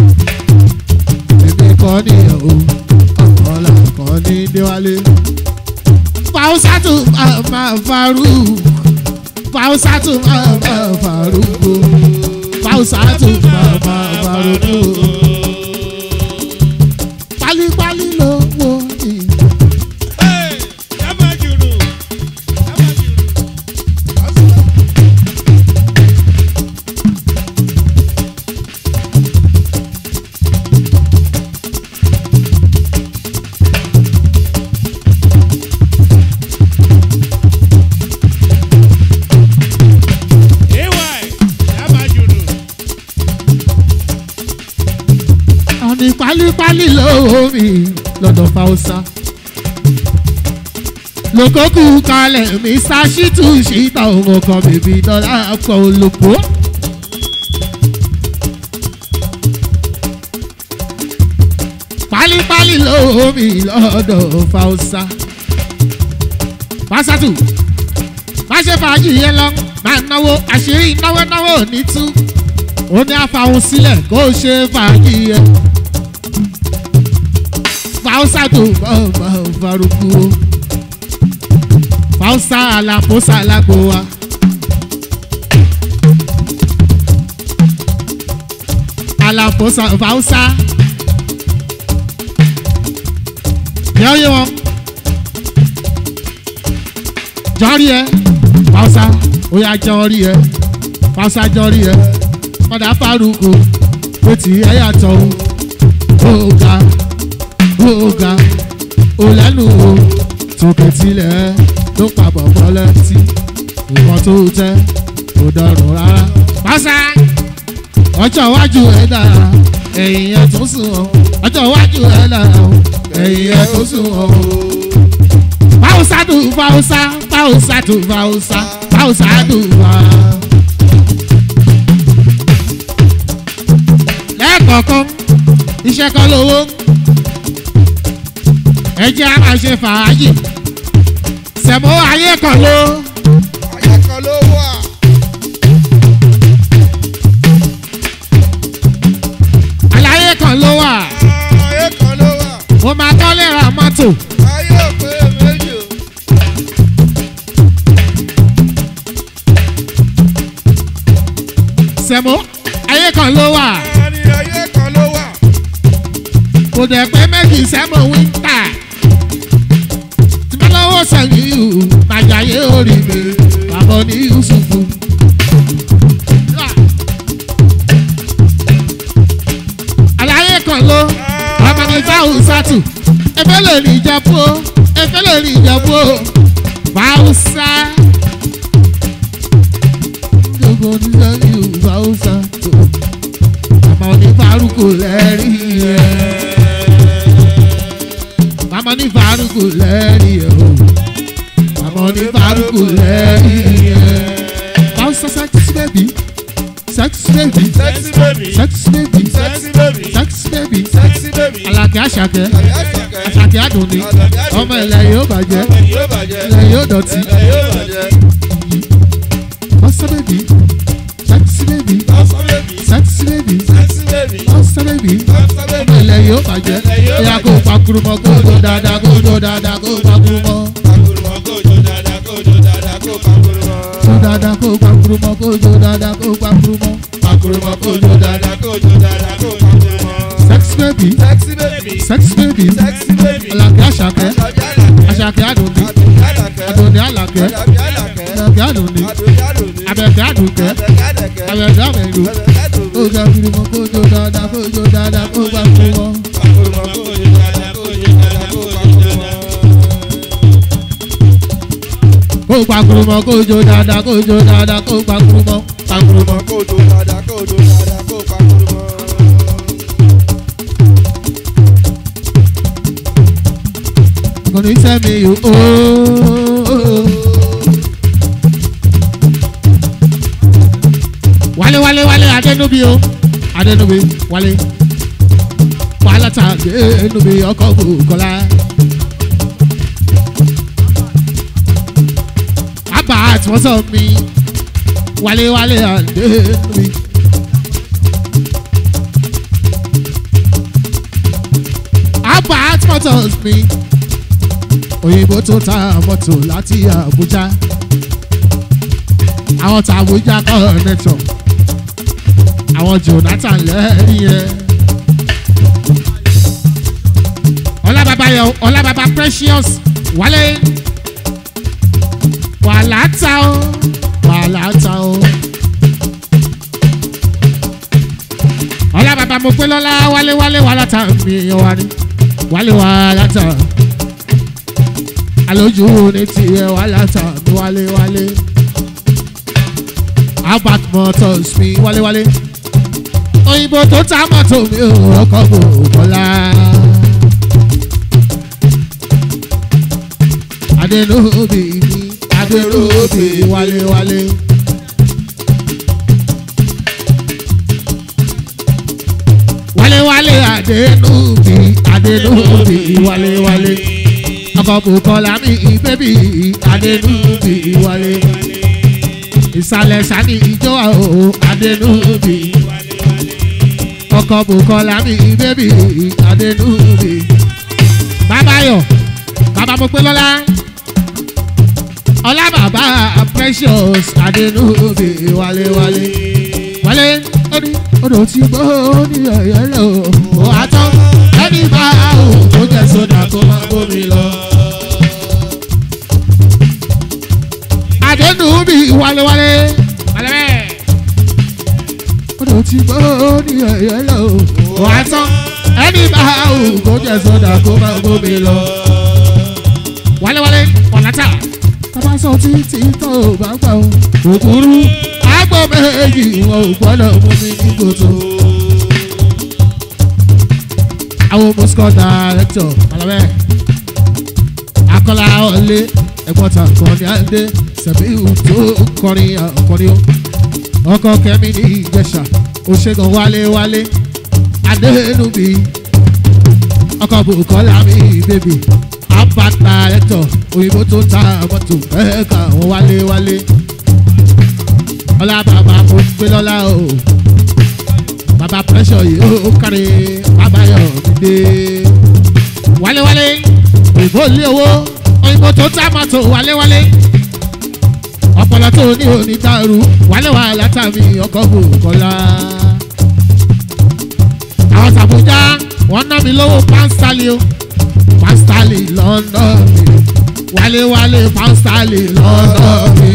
Èmi kọ́ nìyẹn o, ọmọ làkàn ní Déwálé. Fáwùsà tún máa máa farú. Fáwùsà tún máa máa farú. Fáwùsà tún máa máa farú pálípálí ló wo ni. àní pálípálí ló wo mi lọ́dọ̀ fáwọ́sá. lókòkù kalẹ̀ mi ṣáṣítù ṣíta òun kan bèbí dọ́là pọ̀ olùkó. pálípálí ló wo mi lọ́dọ̀ fáwọ́sá. pásátù má ṣe fàájì yẹn lọ máa náwó àṣírí náwó náwó ní tú ó ní àfàwọn sílẹ̀ kó o ṣe fàájì yẹn fausa tó bá faruku o fausa alaposa alago wa. alaposa fausa yọ̀ọ́yẹ́ wọn jọ́rí ẹ fausa ó yà jọ́rí ẹ fausa jọ́rí ẹ padà faruku ó ti ẹ yàtọ̀ o ó ga ọ̀gá olẹ́nu o tòkè tilẹ̀ ló pàbọ̀ bọ́lẹ̀ tí nǹkan tó tẹ́ kò dọ̀rùn rárá. pásá ọjọ́ iwájú ẹ̀ dára ẹ̀yìn ẹ̀ tó sùn ọ́ ọjọ́ iwájú ẹ̀ dára ẹ̀yìn ẹ̀ tó sùn ọ́. fáwùsá dùn fáwùsá fáwùsá dùn fáwùsá fáwùsá dùn fá. lẹ́ẹ̀kọ̀ọ̀kan iṣẹ́ kan lówó ẹ jẹ́ a máa ṣe fàájì sẹ̀mó ayé kan ló. ayé kan ló wà. àlàyé kan ló wà ayé kan ló wà. mo máa tọ́lé ra mọ́tò ayé òpè méjì o. kan ló wà Ẹni ayé kan ló wà. kò dẹ̀ pé méjì sẹ́mọ̀ wíńtà tí bá lọ́wọ́ sẹ́yìn ìhù màjáyé orí mi bàbá ní yusufu. àlàyé kan ló ọmọ mi fáwọn sátù efe lè ní ìjẹ̀bú o efe lè ní ìjẹ̀bú o fáwùsá. gbogbo oníṣẹ́ ìhù fáwùsá tó àmọ́ ní fárúkù lẹ́rìí rẹ̀ màmá ní faruku lẹ́rìí ẹ̀ o màmá ní faruku lẹ́rìí ẹ̀. báwo sọ sẹ́kísì bẹ́bí sẹ́kísì bẹ́bí Sexy baby. sẹ́kísì bẹ́bí Sexy baby. sẹ́kísì bẹ́bí Sexy baby. alakẹ́ àṣàkẹ́ Àyàṣàkẹ́. àṣàkẹ́ àdùnní ọmọ ilẹ̀ yóò bàjẹ́ Ẹ̀yìn yóò bàjẹ́. ilẹ̀ yóò dọ̀tí Ẹ̀yìn yóò bàjẹ́. bọ́sẹ̀ bẹ́bí sẹ́kísì bẹ́bí Sọ́sọ́ baby. sẹ́kísì bẹ́bí Sexy baby. bọ́sẹ̀ bẹ́bí Sọ́sọ́ ọmọ baby. ilẹ̀ yóò bàjẹ́ ẹ̀yà kó pakurumọ kó tó dáadáa kó tó dáadáa kó pakurumọ. Pakurumọ kójó dáadáa kójó dáadáa kó pakurumọ. Jó dáadáa kó pakurumọ kó jó dáadáa kó pakurumọ. Pakurumọ kójó dáadáa kójó dáadáa kó pakurumọ. Sex baby, Sexy baby. sex baby, Sexy baby. Àlàkẹ́ Àṣàkẹ́, Àṣàkẹ́ Àṣàkẹ́ Àdùnní, Àlàkẹ́. Àdùnní Àlàkẹ́, Àdàbí Àlàkẹ́. Àlàkẹ́ Àdùnní, Àdùnní Àdùnní. Abẹ́kẹ́ Àdùnkẹ́, Àbẹ̀kẹ́ Àdẹ̀kẹ́. Abẹ́kẹ́ Àmẹ̀lú. Àbẹ̀kẹ́ Àdùnní. Ó ga kurumọ kó jó dáadáa kó jó dáadáa kó pakurumọ. Pakurumọ kójó dáadáa kójó dáadáa kó pakurumọ. Kó pakurumọ kó jó dáadáa kó jó dáadáa kó pakurumọ. Pakurumọ. Kójó dáadáa kójó dáadáa kó pakurumọ. Kò ní sẹ́mi yòó. Wálé wálé wálé Adénúbi o. Adénúbi wálé. Wàhálà ta Adénúbi ọkọ̀ Bùkọ́lá. Àbá àti wọ́n sọ mi. Wálé wálé Adénúbi. Àbá àti wọ́n sọ mi. Òyìnbó tó ta mọ́tò láti Àbújá. Àwọn tàbújá kọ́ nẹ́tọ̀ àwọn jonathan lẹ́rìí yẹn. ọlábàbà yọ ọlábàbà precious wálé wàhálà ta ó wàhálà ta ó. ọlábàbà mo pé lọ́lá wálé wálé wàhálà ta mi èèyàn wa ni wálé wàhálà ta alójú ní tiẹ̀ wàhálà ta mi wálé wálé. albert motors mi wálé wálé òyìnbó tó ta mọ́tò mi ò ọkọ̀ bò bọ́lá. adẹnubì mi adẹnubì wálé-wálé. wálé-wálé adẹnubì adẹnubì wálé-wálé. ọkọ̀ bò kọ́lá mi bébì adẹnubì wálé-wálé. ìsàlẹ̀ sani ìjọ àwọn adẹnubì ọkọ bukola mi bébì adẹnubi bàbáyọ bàbá mo pé lọ́la ọlá bàbá precious adẹnubi wálé-wálé wálé orí odò tí gbó ní ẹ̀yẹ́ lọ ó àtọ́ ẹni bá ò tó jẹ́ sódà kó má bómi lọ. adẹnubi wálé-wálé wálé bẹ́ẹ̀ odò tí gbó ní ẹ̀yẹ́ lọ ó àtọ́ ẹni bá ò tó jẹ́ sódà kó má bómi lọ. wálé-wálé ọ̀nàtà tọ́ba sọ títí tó o bá gbà ó òkúrú àgbọ̀ méjì wọn ò gbọ́dọ̀ mú mi ní kòtò. àwọn moscow director malabẹ akọlá ọlẹ ẹ̀gbọ́n ta kọrin adé sẹbíù tó kọrin àkọrin o ọkọ kẹmí ní ìjẹsà òṣègùn wálé wálé adéhùnmí ọkọ bùkọ́lá mi bèbí abba director òyìnbó tó ta mọ́tò ẹ̀ka àwọn wálé wálé ọlá bàbá mo gbé lọ́lá o bàbá pressure yìí ó kárí bàbá yọ̀ mí dé wálé-wálé òyìnbó lé owó òyìnbó tó tá mọ́tò wálé-wálé ọpọlọ tó ní òní dàrú wálé wà látàmì ọkọ̀ bò kọ́lá àwọn sàbújá wọ́n ná mi lówó pánstálì o pánstálì lọ́nà mi wálé wálé pánstálì lọ́nà mi.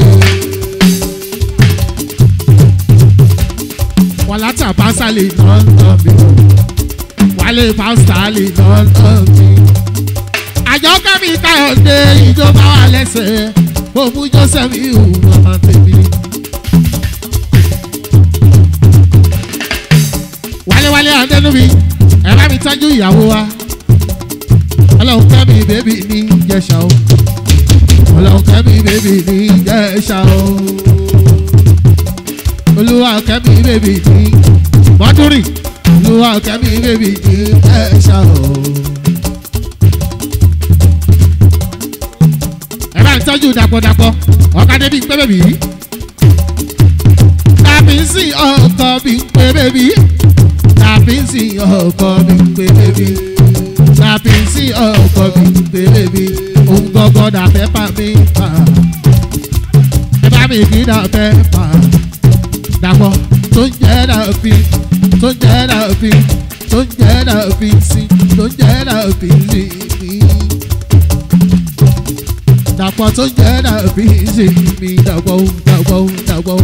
wàlátà pánstálì lọ́nà mi wálé pánstálì lọ́nà mi. àjọ kẹ́mi káyọ̀dé ìjọba wà lẹ́sẹ̀ mo mú joseph ihu ọmọ tèmi. wálé adẹnubi ẹ bá mi tọ́jú ìyàwó wa ọlọ́run kẹ́mi bébì ní jẹ́sà o ọlọ́run kẹ́mi bébì ní jẹ́sà o olúwa kẹ́mi bébì ní mọ́dúrì olúwa kẹ́mi bébì ní jẹ́sà o. ẹ bá mi tọ́jú dàpọ̀dàpọ̀ ọ̀kadà bíi pé bèbí tàbí sí ọkọ̀ bíi pé bèbí tàbí sí ọkọ̀ bíi pé bèbí tàbí sí ọkọ̀ bíi pé bèbí òun gọ́gọ́ dà fẹ́ pa mí pa ẹ bá mi kí dà fẹ́ pa dàpọ̀ tó ń jẹ́ dàbí tó ń jẹ́ dàbí tó ń jẹ́ dàbí sí tó ń jẹ́ dàbí sí mi dàpọ̀ tó ń jẹ́ dàbí sí mi dàpọ̀ dàpọ̀ dàpọ̀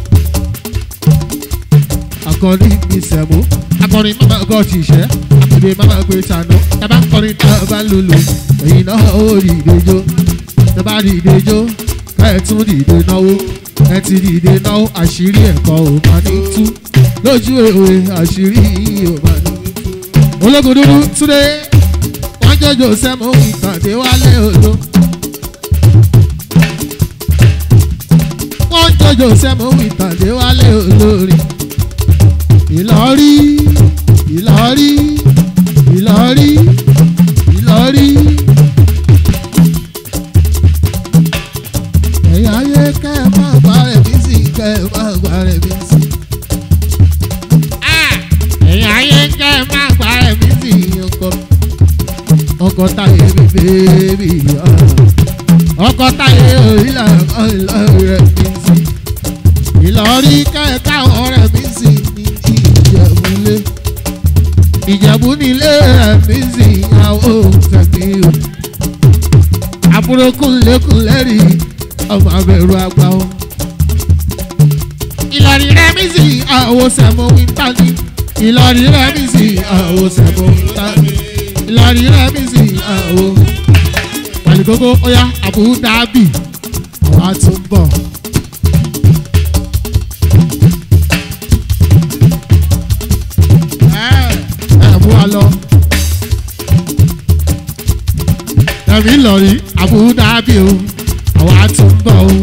akọrin mi sẹ̀mú akọrin mama gọ́ ti ṣẹ́ àpèdè mama gbé sànú tábà kọrin tá a bá lulu èyí náà ó dìde jó tábà dìde jó káyọ̀ tún dìde náwó ẹ ti dìde náwó àṣírí ẹ̀kọ́ ò máa ní tú lójú èwe àṣírí ò máa ní tú. ológun dúdú túnde wọ́n jọjọ sẹ́mu ìtàdé wálé odò. wọ́n jọjọ sẹ́mu ìtàdé wálé olórin ìlọrí ìlọrí ìlọrí ìlọrí. ẹ̀yin ayé kẹ́ ẹ máa gba rẹ̀ mí sí kẹ́ ẹ máa gba rẹ̀ mí sí. ẹ̀yin ayé kẹ́ ẹ máa gba rẹ̀ mí sí ọkọ ọkọ táyé mi bèbí ọkọ táyé òrìlà ọ̀rìlà rẹ̀ mí sí. ìlọrí kẹ́ ẹ káwọn rẹ̀ mí sí ní ìjẹ̀búlé ìjẹ̀bú nílé ẹ̀mí sí ìyàwó tẹ̀mí o àbúrò kúnlẹ̀kúnlẹ̀ rí ọmọ abẹ́rù àgbà o. ìlọrin rẹ̀ mí sí àwo sẹ̀mọ́ wíńtà ní ìlọrin rẹ̀ mí sí àwo sẹ̀mọ́ wíńtà ní ìlọrin rẹ̀ mí sí àwo. pàlíkókó ọ̀yá Abu Dhabi àwọn àtúbọ̀. ẹ̀mú wa lọ. ẹ̀mí lọ́rí Abu Dhabi o àwọn àtúbọ̀ o.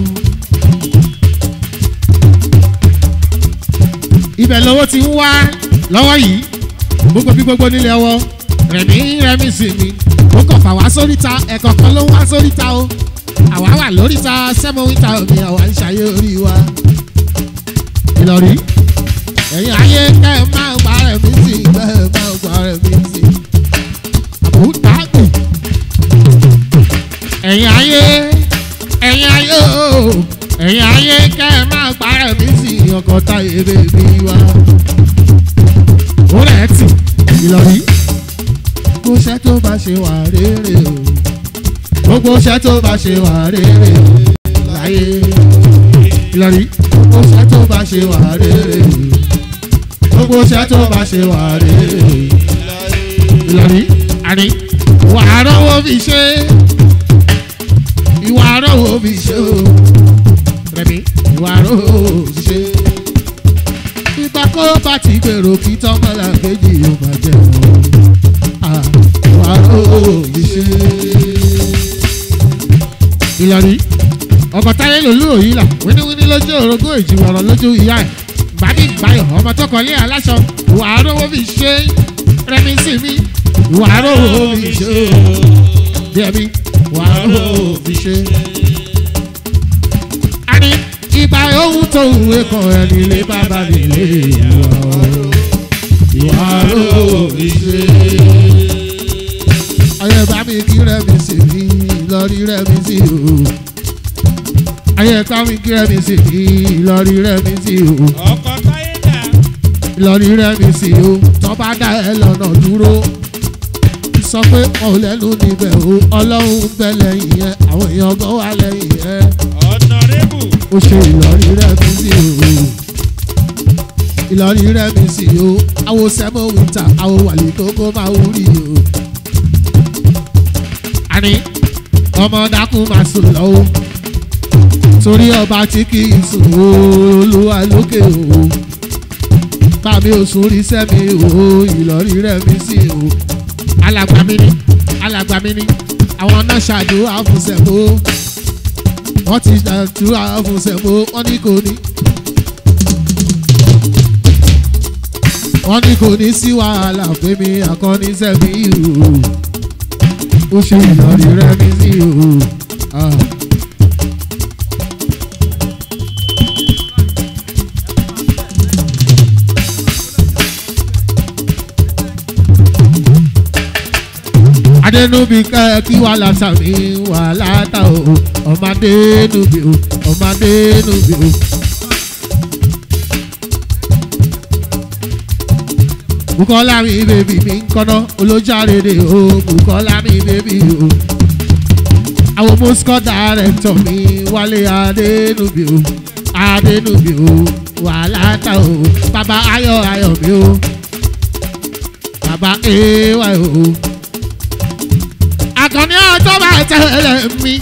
ibẹ̀ lọ́wọ́ ti ń wá lọ́wọ́ yìí gbogbo bí gbogbo nílé ọwọ́ rẹ̀mí rẹ̀mí sí mi ó kàn fà wá sóríta ẹ̀kọ́ kan ló ń wá sóríta o àwa wà lóríta sẹ́mọ̀wíta omi àwa ń ṣayé orí wa. Ìlọrí ẹ̀yin ayé kẹ́ ẹ máa gba rẹ̀ mí sí kẹ́ ẹ máa gba rẹ̀ mí sí. àbúdàgbò ẹ̀yin ayé ẹ̀yin ayé o ẹ̀yin ayé kẹ́ ẹ máa gba rẹ̀ mí sí ọkọ̀ táyé bèbí wa. ó rẹ̀ tì Ìlọrí gbogbo iṣẹ́ tó bá ṣe wà rere o gbogbo iṣẹ́ tó bá ṣe wà rere o láyé Ìlọrí gbogbo iṣẹ́ tó bá ṣe wà rere o gbogbo iṣẹ́ tó bá ṣe wà rere Ìlọrí àní ìwà àrọ́wọ́ fi ṣe ìwà àrọ́wọ́ fi ṣe o rẹ̀mí ìwà àrọ́wọ́ fi ṣe ìgbà kó bá ti gbèrò kí tọ́mọ́lá kejì yóò máa jẹ́ wọn ìwà àrọ́wọ́ fi ṣe. Ìlọrí ọkọ̀ táyé lòlú òyìnlá wíníwíní lójú orogún èjìwọ̀rọ̀ lójú ìyá ẹ̀ gbàdí gbàyọ̀ ọmọ tó kọ́lé aláṣọ ìwà àrówó fi ṣe rẹmi sí mi ìwà àrówó fi ṣe díẹ̀mí ìwà àrówó fi ṣe. a ní ìgbà ohun tó wúwe kan ẹni lé bàbá mi lé ìwà àrówó fi ṣe. ayé bá mi kí rẹmi sí mi lọ́rí rẹmi sí o ayé ká mi kí rẹmi sí mi lọ́rí rẹmi sí o ọkọ̀ táyé dà ìlọrí rẹmi sí o tó bá dá ẹ lọ́nà dúró sọ pé wọn ò lẹ́nu níbẹ̀ o ọlọ́run ń bẹ lẹ́yìn yẹn àwọn èèyàn gan wà lẹ́yìn yẹn ọ̀nàrẹ́bù ó ṣe ìlọrí rẹ̀ mí sí o ìlọrí rẹ̀ mí sí o àwo sẹ́mọ̀ wíńtà àwo wàlí kókó máa ń rí o. àní ọmọ dákun máa sùn lọ́wọ́ torí ọba tí kì í sùn o olúwa lókè o bàmí ò sùn rí sẹ́mi o ìlọrí rẹ̀ mí sí o alàgbà mi ni alàgbà mi ni àwọn náà ṣàdúrà fún sẹ́mo wọ́n ti ṣàdúrà fún sẹ́mo wọ́n ní kò ní. wọ́n ní kò ní sí wàhálà pé mi àkọ́ni sẹ́mi o ó ṣe ìlọrí rẹ̀ mí sí o. Ah. adẹnubi kẹ kí wà látàmí wà látà o ọmọdénubi o ọmọdénubi o. bukola mi bèbí mi ń kọ́nà olójàrèdè o bukola mi bèbí o. àwọn moscow director mi wálé adẹnubi o adẹnubi o wà látà o bàbá ayọ̀ ayọ̀ mi o bàbá ay o àkànní ọjọ́ bá tẹ̀lé mi.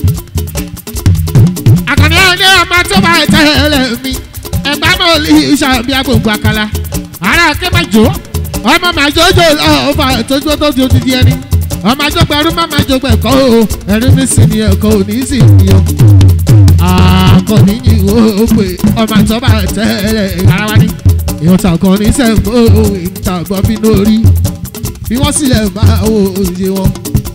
àkànní ọjọ́ ọmọ tó bá tẹ̀lé mi. ẹgbẹ́ náà lè ṣàbí agbègbè àkàlà. ara ké máa jó ọmọ máa jójó lọ́ọ̀fà tójú tó ti odidi ẹni. ọmọ àjọpọ̀ ẹrú má máa jọpọ̀ ẹ̀kọ́ o ẹ̀rí mi sì ni ẹ̀kọ́ ò ní sì ní o. àkànní yìí ó pè ọmọ tó bá tẹ̀lé ara wa ní. ìyọ̀tà kan ní sẹ́ńgbó ìtàgbọ́ bínú orí bí wọ́n sílẹ̀ máa wo òye wọn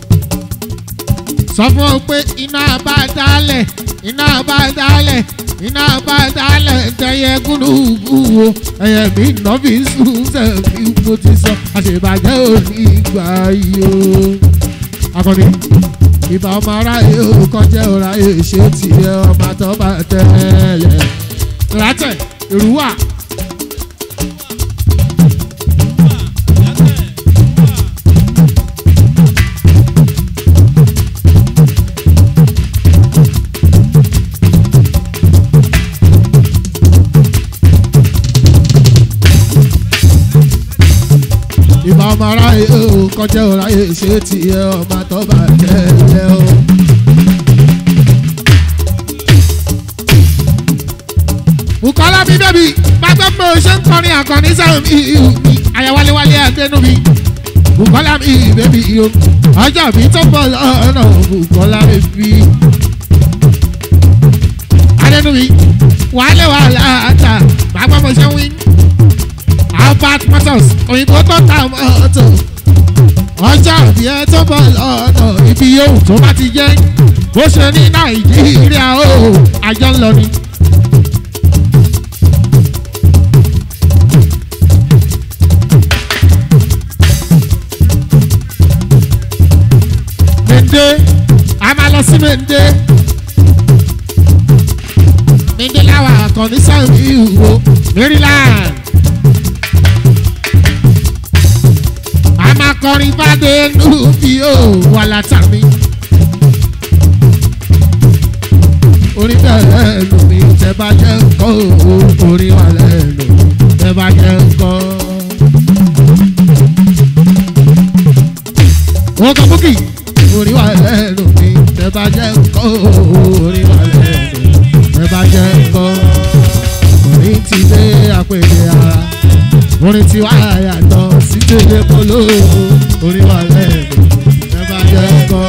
sọ fún ọ pé iná bá dálẹ̀ iná bá dálẹ̀ iná bá dálẹ̀ tẹyẹ gúnlùú wo ẹyẹ mi nà fi sùn sẹ́mi mo ti sọ àṣebàjẹ́ òní ìgbà yìí o. akọni ìbá ọmọ aráyé o kọjá ọ̀ráyé ṣé tiẹ̀ ọmọ àtọ́ba tẹ́lẹ̀ látẹ̀ ìrúwà. ìbá ọmọ aráyé o kọjá ọ̀ráyé ṣé tiẹ̀ ọmọ àtọ́ba tẹ́lẹ̀ o. Bùkọ́lá mi bẹ́bí gbàgbọ́ pé o ṣe ń kọrin àkànní sẹ́wọ̀n mi ìhù mi àyàwálewálé àgbẹ̀nu mi. Bùkọ́lá mi bẹ́bí o ọjọ́ mi tó bọ̀ lọ́nà Bùkọ́lá mi bí. Adẹ́nu mi wàhálà wàhálà àtà gbàgbọ́ mo ṣe ń wí. Albert Motors òyìnbó tó ta mọ́tò. Ọjọ́ ìbí ẹ tó bọ̀ lọ́nà ibi yóò tó bá ti jẹ́. Bó ṣe ní Nàìjíríà o, àjọ ń lọ ni. Mende, a máa lọ sí Mende. Mende láwa àkànní sáyẹn ìwò Maryland. A máa kọrin bàdé lùbí ó wà látàmí. Orin bẹ̀rẹ̀ lù mí tẹ́ bá jẹ́ nǹkan o, orin wà lẹ́nu tẹ́ bá jẹ́ nǹkan. Wọ́n kọ́ búkì orí wa lẹ́nu mi tẹ bá jẹ́ nǹkan orí wa lẹ́nu tẹ bá jẹ́ nǹkan orí ti dé àpèjẹ ara orí ti wá yàtọ̀ sí kéde polo orí wa lẹ́nu tẹ bá jẹ́ nǹkan.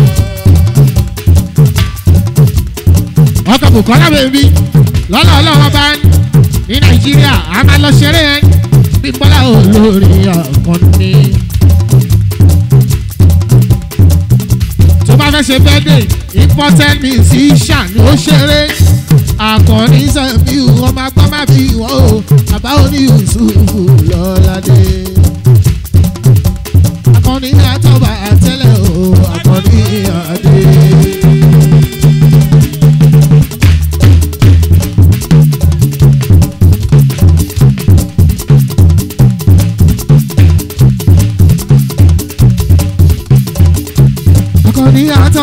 ọkọ̀ Bùkọ́lá bèbí lọ́lọ́ ọlọ́wọ́ bá ní Nàìjíríà a máa lọ ṣeré ẹ̀ bí Bọ́lá olórí àkànní. tó bá fẹ́ ṣe birthday important musician ló ṣeré akọni sẹ́mi ọmọ agbọ́n má bí wọ́n o bàbá oní yusufu lọ́ládé. akọni àtọ́ba àtẹ́lẹ̀ o akọni àdé.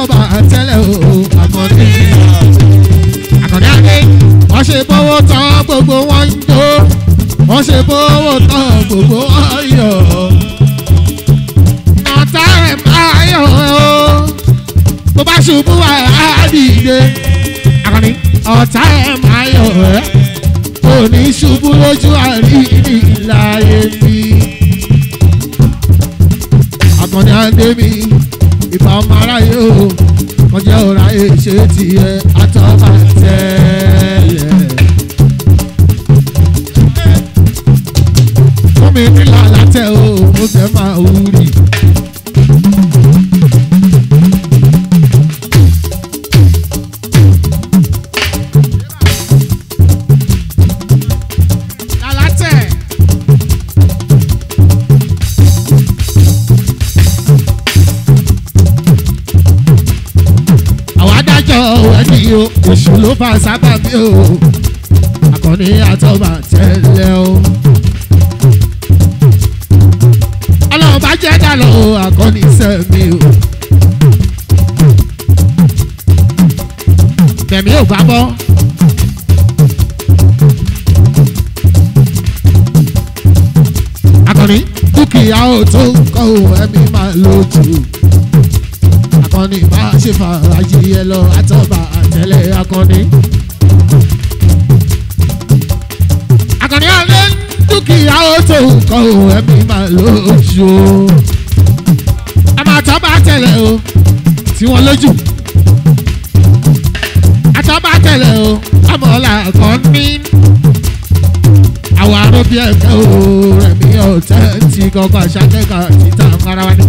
àtọ́ba tẹ́lẹ̀ o àkànní àkànní adé wọ́n ṣe bówó tán gbogbo wọn ń jó wọ́n ṣe bówó tán gbogbo wọn yọ̀ ọ̀tá ẹ̀ máa yọ̀ o bó bá ṣubú wà á dìde àkànní ọ̀tá ẹ̀ máa yọ̀ ẹ́ kò ní ṣubú lójú àríyìn láyé mi àkànní adé mi ìbá ọmọ aráyé o wọ́n jẹ́ ọ̀rá èṣe tiẹ̀ àtọ́ba tẹ́lẹ̀. fún mi nílà látẹ̀ o mo fẹ́ máa wúri. Lálátẹ̀. àwọn adájọ́ ẹni o èṣù ló bá sábà bí o àkànní àtọ́bà tẹ́lẹ̀ o. ọlọ́run bá jẹ́ dàlọ́ o àkànní sẹ́mi o. tẹ̀mí ò bá bọ́. àkànní dúkìá ò tó kọ́ ò ẹ̀mí máa lójú akọni bá ṣe fàájì ẹ lọ àtọ́ba àtẹlẹ akọni. akọni alẹ́ dúkìá ó tó nǹkan o ẹ̀mí máa lójú o. ẹ máa tọ́ bá tẹ̀lé o tí wọ́n lójú. àtọ́ba tẹ̀lé o ọmọọ̀la kan ní. àwọn arúgbó ẹ̀kẹ́ o rẹ̀mí ọ̀tẹ́ ti kọ́kọ́ aṣákẹ́kọ̀ọ́ títà ń fara wa ní.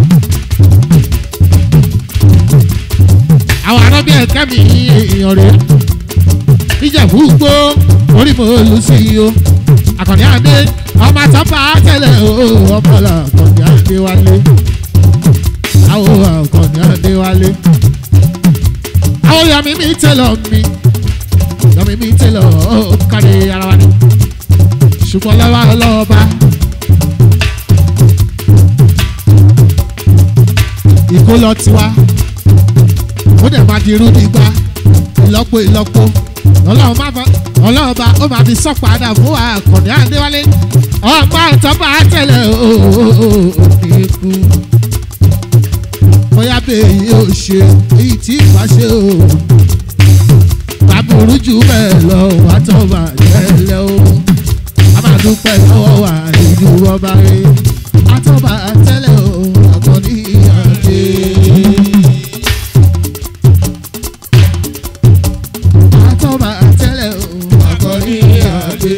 àwọn arábí ẹ̀kẹ́ mi èèyàn rẹ̀ ìjẹ̀bú gbó orí mo lù sí i o àkànní adé ọmọ àtọ́fà tẹ̀lẹ̀ o ọmọlá àkànní adé wálé àwọn àkànní adé wálé àwọn yọmi mi tẹ̀lọ̀ mi yọmi mi tẹ̀lọ̀ ó kárí ara wa ni ṣùgbọ́n lọ́wọ́ ọlọ́ọ̀ba ìkólọ tiwa ó dẹ̀ máa di irú nígbà ìlọ́po ìlọ́po ọlọ́run má bọ́ ọlọ́run bá ó máa fi sọ́ padà fún àkànní àdéwálé ọmọ àtọ́mọ àtẹlẹ òní kú bóyá bẹ́ẹ̀ yóò ṣe èyí tí ìgbà ṣe o bàbúrú jù bẹ́ẹ̀ lọ wà tọ́mọ àtẹlẹ o a máa dúpẹ́ lọ́wọ́ wà nínú ọba rẹ̀ àtọ́mọ àtẹlẹ o àkànní àdé. àtọ́ba tẹ́lẹ̀ o àkọ́rí àgbẹ̀.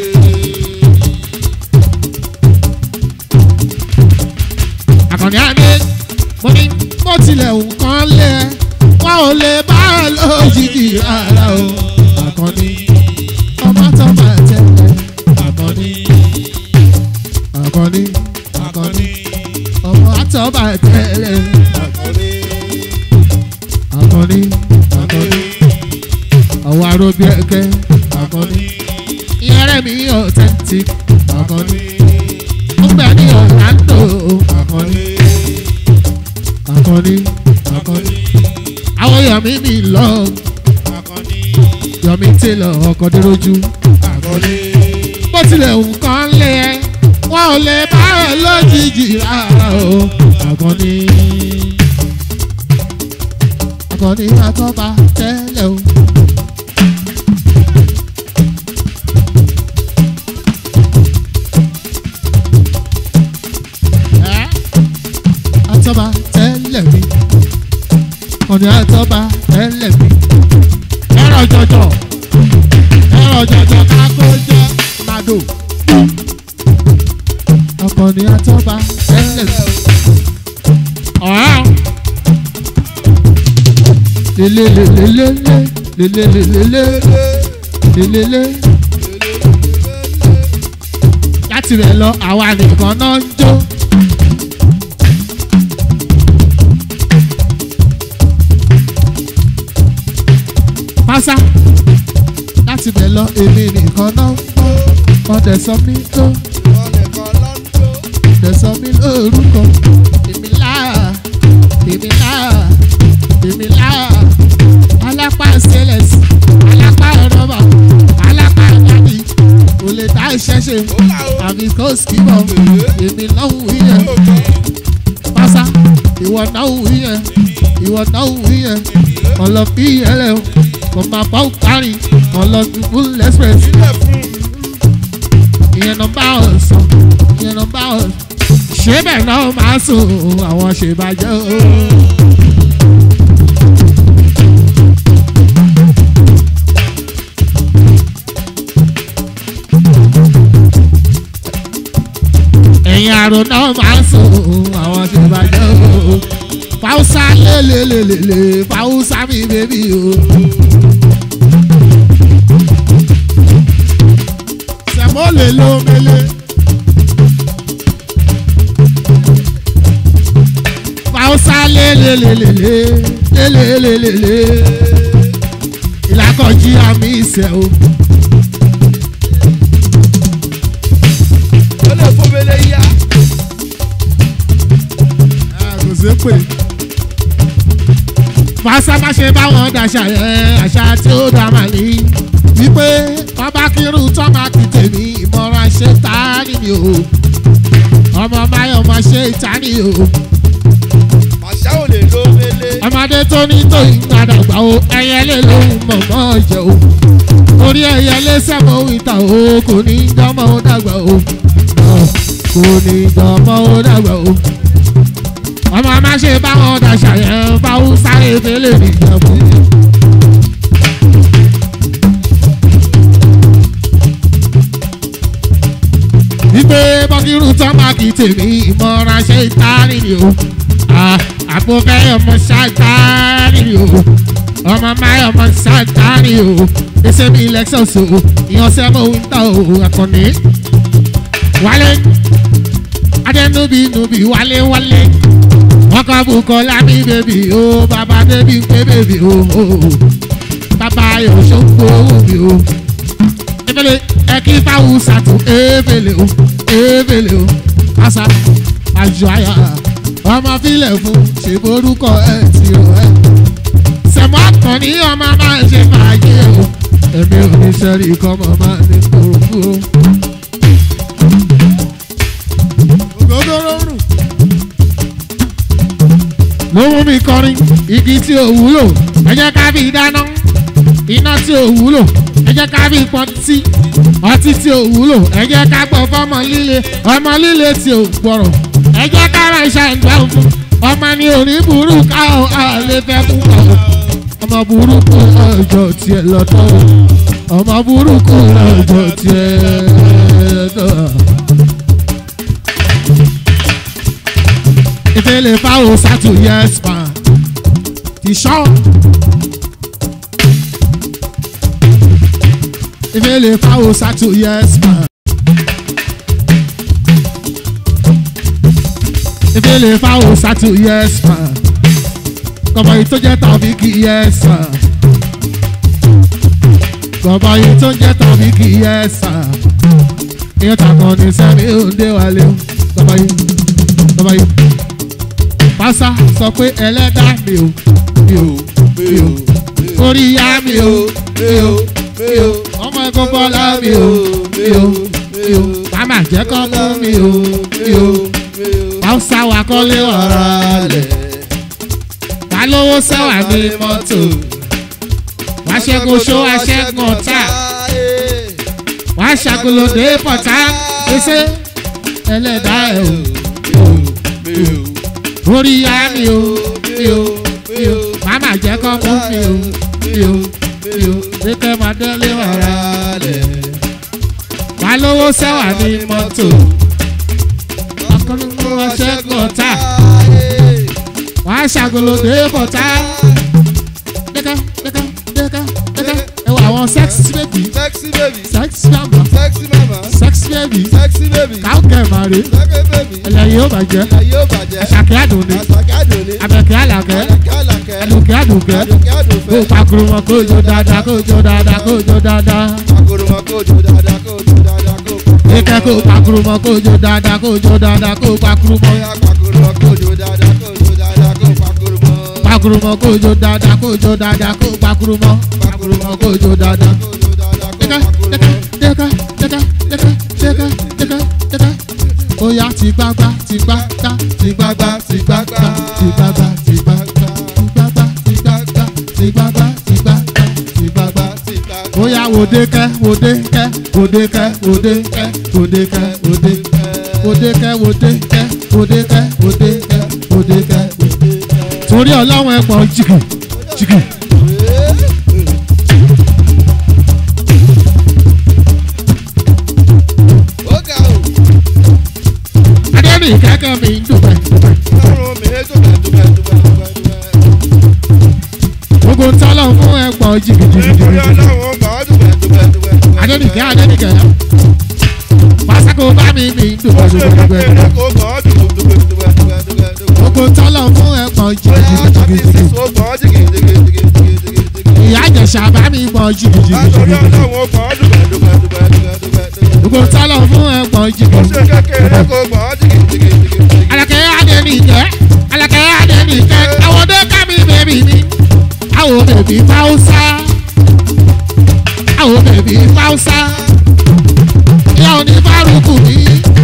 àkànní àgbẹ̀ mo ní bó tilẹ̀ nǹkan lé ẹ wọn ò lè bá ẹ lójijì rárá o àkànní ọmọ tọ́ba tẹ́lẹ̀ àkànní àkànní àkànní ọmọ àtọ́ba tẹ́lẹ̀ àkànní àkànní àkànní àwọn aróbí ẹ̀kẹ́ àkànní ìyẹ́rẹ́ mi authentic àkànní ó gbẹ ní ọ̀làǹdò àkànní àkànní àkànní àwọn yọ̀mí mi lọ yọ̀mí télọ̀ ọkọ̀ dúrójú àkànní bó tilẹ̀ nǹkan lé ẹ wọn ò lè bá ẹ lójijì rárá o àkànní àkànní àtọ́ba tẹ́lẹ̀ o. àtọ́ba tẹ́lẹ̀ mi ọ̀nà àtọ́ba tẹ́lẹ̀ mi ẹ̀rọ jọjọ ẹ̀rọ jọjọ kákó jẹ́ màdò ọkọ̀ni àtọ́ba tẹ́lẹ̀ mi ọ̀hán lelelelelele lelelelele lelele láti rẹ̀ lọ àwa nìkan náà ń jó. pásá láti bẹ̀ lọ èmi nìkan náà ń gbọ́ ọ̀dẹ̀ sọ mí tó ọ̀dẹ̀ sọ mí lórúkọ èmi láà èmi láà èmi láà skibọ̀ èmi náà wù yẹn pásá ìwọ náà wù yẹn ìwọ náà wù yẹn ọlọ́bí yẹlẹ o kò máa bá òkárì ọlọ́dúnbù lẹ́sìrẹ́s Sílẹ̀ fún ìyẹn nọmba ọ̀sán ìyẹn nọmba ọ̀sán ṣé bẹ́ẹ̀ náà máa sùn àwọn ṣèbàjẹ́ o. ẹ̀yin àrò náà máa sùn àwọn ṣèbàjẹ́ o. fáwùsà lélelélele fáwùsà mi bèbí o. sẹ̀mó lè lo mele. fáwùsà lélelélele lélelélele ìlàkọ̀jí àmì ìṣẹ̀ o. ó lè fún mele yá. kò sí pé. Fásá má ṣe báwọn dàṣà yẹn àṣà tí ó dá màá ní. Wípé ọba kírun tọ́ máa kì tèmi ìmọ̀ràn ṣe tá nìyí o. Ọmọ Máyọ̀ máa ṣe ìta nìyí o. Màṣá ò lè lo mele. Ọmọdé tó ní tó ìgbàdàgbà o. Ẹyẹlé lòun mọ̀mọ́ jẹ o. Orí ẹyẹlé sẹ́mọ̀ ìta o. Kò ní jọmọ́ ó dàgbà o. Kò ní jọmọ́ ó dàgbà o ọmọ má ṣe báwọn dàṣà yẹn fáwọn sáré tẹ́lẹ̀ nìjẹ̀bú. wípé bọ́kírù tán máa kì í tèmi ìmọ̀ràn ṣe ìtarí ni o àpò fẹ́ ọmọ ṣáàtárì ni o ọmọ máa ọmọ ṣáàtárì o ẹsẹ̀ mi lexus o ìyànṣẹ́ mọ̀ wíńtà o àkànní wálé adẹnubi nubi wálé wálé wọn kọ bukọ lábí bèbí o bàbá débi pé bèbí o bàbá yóò ṣògbó mi o ebele ẹkí fáwọn sàtò ebele o ebele o pásá àjọ àyà ọmọ filẹ̀ fún ṣèborúkọ ẹ ti o ẹ sẹ̀mọ́ àkànní ọmọ máa ṣe fàájì o èmi ò ní sẹ́rí kọ́mọ máa ní kúrúkú o. ògógóró rùn. ló mú mi kọrin igi tí ò wúlò ẹ jẹ́ ká fi dáná iná tí ò wúlò ẹ jẹ́ ká fi pọtí ọtí tí ò wúlò ẹ jẹ́ ká gbọ́ fọ́mọ líle ọmọ líle tí ò gbọ́rọ̀ ẹ jẹ́ ká máa ṣàǹgbá fún ọmọ ní orí burú káwọn àlè fẹ́ kú kọ̀ ọmọ burúkú ọjọ́ tiẹ̀ lọ́tọ̀ ọmọ burúkú ọjọ́ tiẹ̀ lọ́tọ̀. ìfẹ́lẹ̀ fáwọn sátú yẹ́sì pa ti sọ́. ìfẹ́lẹ̀ fáwọn sátú yẹ́sì pa. ìfẹ́lẹ̀ fáwọn sátú yẹ́sì pa. kọ̀mọ̀ yìí tó jẹ́ tàbí kì í yẹ́sì pa. kọ̀mọ̀ yìí tó jẹ́ tàbí kì í yẹ́sì pa. ìyẹn tàkàn ní sẹ́mi ò ń dé wálé o. kọ̀mọ̀ yìí kọ̀mọ̀ yìí pásá sọ pé ẹlẹ́dá mi ò mi ò mi ò orí yá mi ò mi ò mi ò ọmọ ẹ̀kọ́ bọ́lá mi ò mi ò mi ò màmá jẹ́ kọ́ mú mi ò mi ò pásá wà kọ́lé ọ̀rọ̀ lẹ̀ wà lówó sẹ́wà ní mọ́tò wà ṣẹ́gun ṣó wà ṣẹ́gun ọ̀tá wà ṣàgolòdè pọ̀tá ẹsẹ̀ ẹlẹ́dá ẹ̀ ò orí ya mi o mi o mi o màmá jẹ́ kọ́ mú mi o mi o mi o lékè máa délé wàrà lẹ̀. wà lówó sẹ́wà ní mọ́tò ọkùnrin wọn ṣẹ́gun ọ̀tá wà á ṣàgolòdè bọ̀tá dẹ́ka dẹ́ka dẹ́ka dẹ́ka ẹ wọ àwọn sex baby Sexy baby. sex mama Sexy mama. sex baby Sexy baby. káwùkẹ́ màrí Sexy baby. ẹlẹ́yìn ó bàjẹ́ Ayé ò bàjẹ́. àṣàkẹ́ àdùnní Àṣàkẹ́ àdùnní. abẹ́kẹ́ àlàkẹ́ Àlàkẹ́ àlàkẹ́. àdùnkẹ́ àdùnkẹ́ Àdùnkẹ́ kó àdùnfẹ́. pakuru wọn kó jó dáadáa kó jó dáadáa kó jó dáadáa Akoro wọn kó jó dáadáa kó jó dáadáa kó pakoro. kíkẹ́ kó pakuru wọn kó jó dáadáa kó jó dáadáa kó pakuru wọn Bóyá pakoro wọn kó jó dáadáa kó jó dáadáa kó pakoro mọ́. pakuru wọn kó jó dáadáa kó jó dáadáa kó pakuru wọn pakuru wọn kó jó dáadáa. Kó jó dáadáa kó kíkẹ́ pakoro kíkẹ́ mọ́. kíkẹ́ kíkẹ́ kíkẹ́ kíkẹ́ kíkẹ́ kíkẹ́ ó yá ti gbágbá ti gbágbá ti gbágbá ti gbágbá ti gbágbá ti gbágbá ti gbágbá ti gbágbá ti gbágbá ti gbágbá ti gbágbá. ó yá wòde kẹ́ wòde kẹ́ wòde kẹ́ wòde kẹ́ wòde kẹ́ wòde kẹ́ wòde kẹ́ wòde kẹ́ wòde kẹ́ wòde kẹ́ wòde kẹ́ torí ọlọ́run ẹ̀ pọ̀ jìgì jìgì. Ó ga o, adẹ́rìn kẹ́kẹ́ mi ń dùn bẹ́ẹ̀. ọrùn mi é dùbẹ̀ dùbẹ̀ dùbẹ̀ dùbẹ̀ dùbẹ̀. gbogbo tọ́lọ̀ fún ẹ̀ pọ̀ jìgì jìgì Nítorí jìgì. ọlọ́run gbà ọ́ dùbẹ̀ dùbẹ̀ dùbẹ̀ dùbẹ̀. adẹ́nìkẹ́ adẹ́nìkẹ́ pàṣẹkò bá mi mi ń dùn Ó ṣe bẹ́ẹ̀ kékeré bẹ́ẹ̀. kó gbà ọ́ dùbẹ̀ dùbẹ̀ dùbẹ̀ dùbẹ̀ dùbẹ̀ dùbẹ̀. gbogbo tọ́lọ̀ fún ẹ̀ pọ̀ jìgì Bóyá jìgì tàbí jìgì jìgì. sísọ gbà ọ́ jìgì jìgì jìgì jìgì jìgì jìgì. ìyá àjẹsà bá mi pọ̀ jìgì jìgì Nítorí jìgì jìgì. ọlọ́run gbà ọ́ dùbẹ̀ dùbẹ̀ dùbẹ̀ dùbẹ̀ dùbẹ̀ dùbẹ̀. gbogbo tọ́lọ̀ fún ẹ̀ pọ̀ jìgì Ó ṣe kékeré kó gbà ọ́ jìgì jìgì jìgì jìgì. alakẹ́ adẹ́nìkẹ́ alakẹ́ adẹ́nìkẹ́ àwọn ọdẹ kámi bèbí mi àwọn bèbí fáwùsá àwọn bèbí fáwùsá ìyá òní fárúkù mi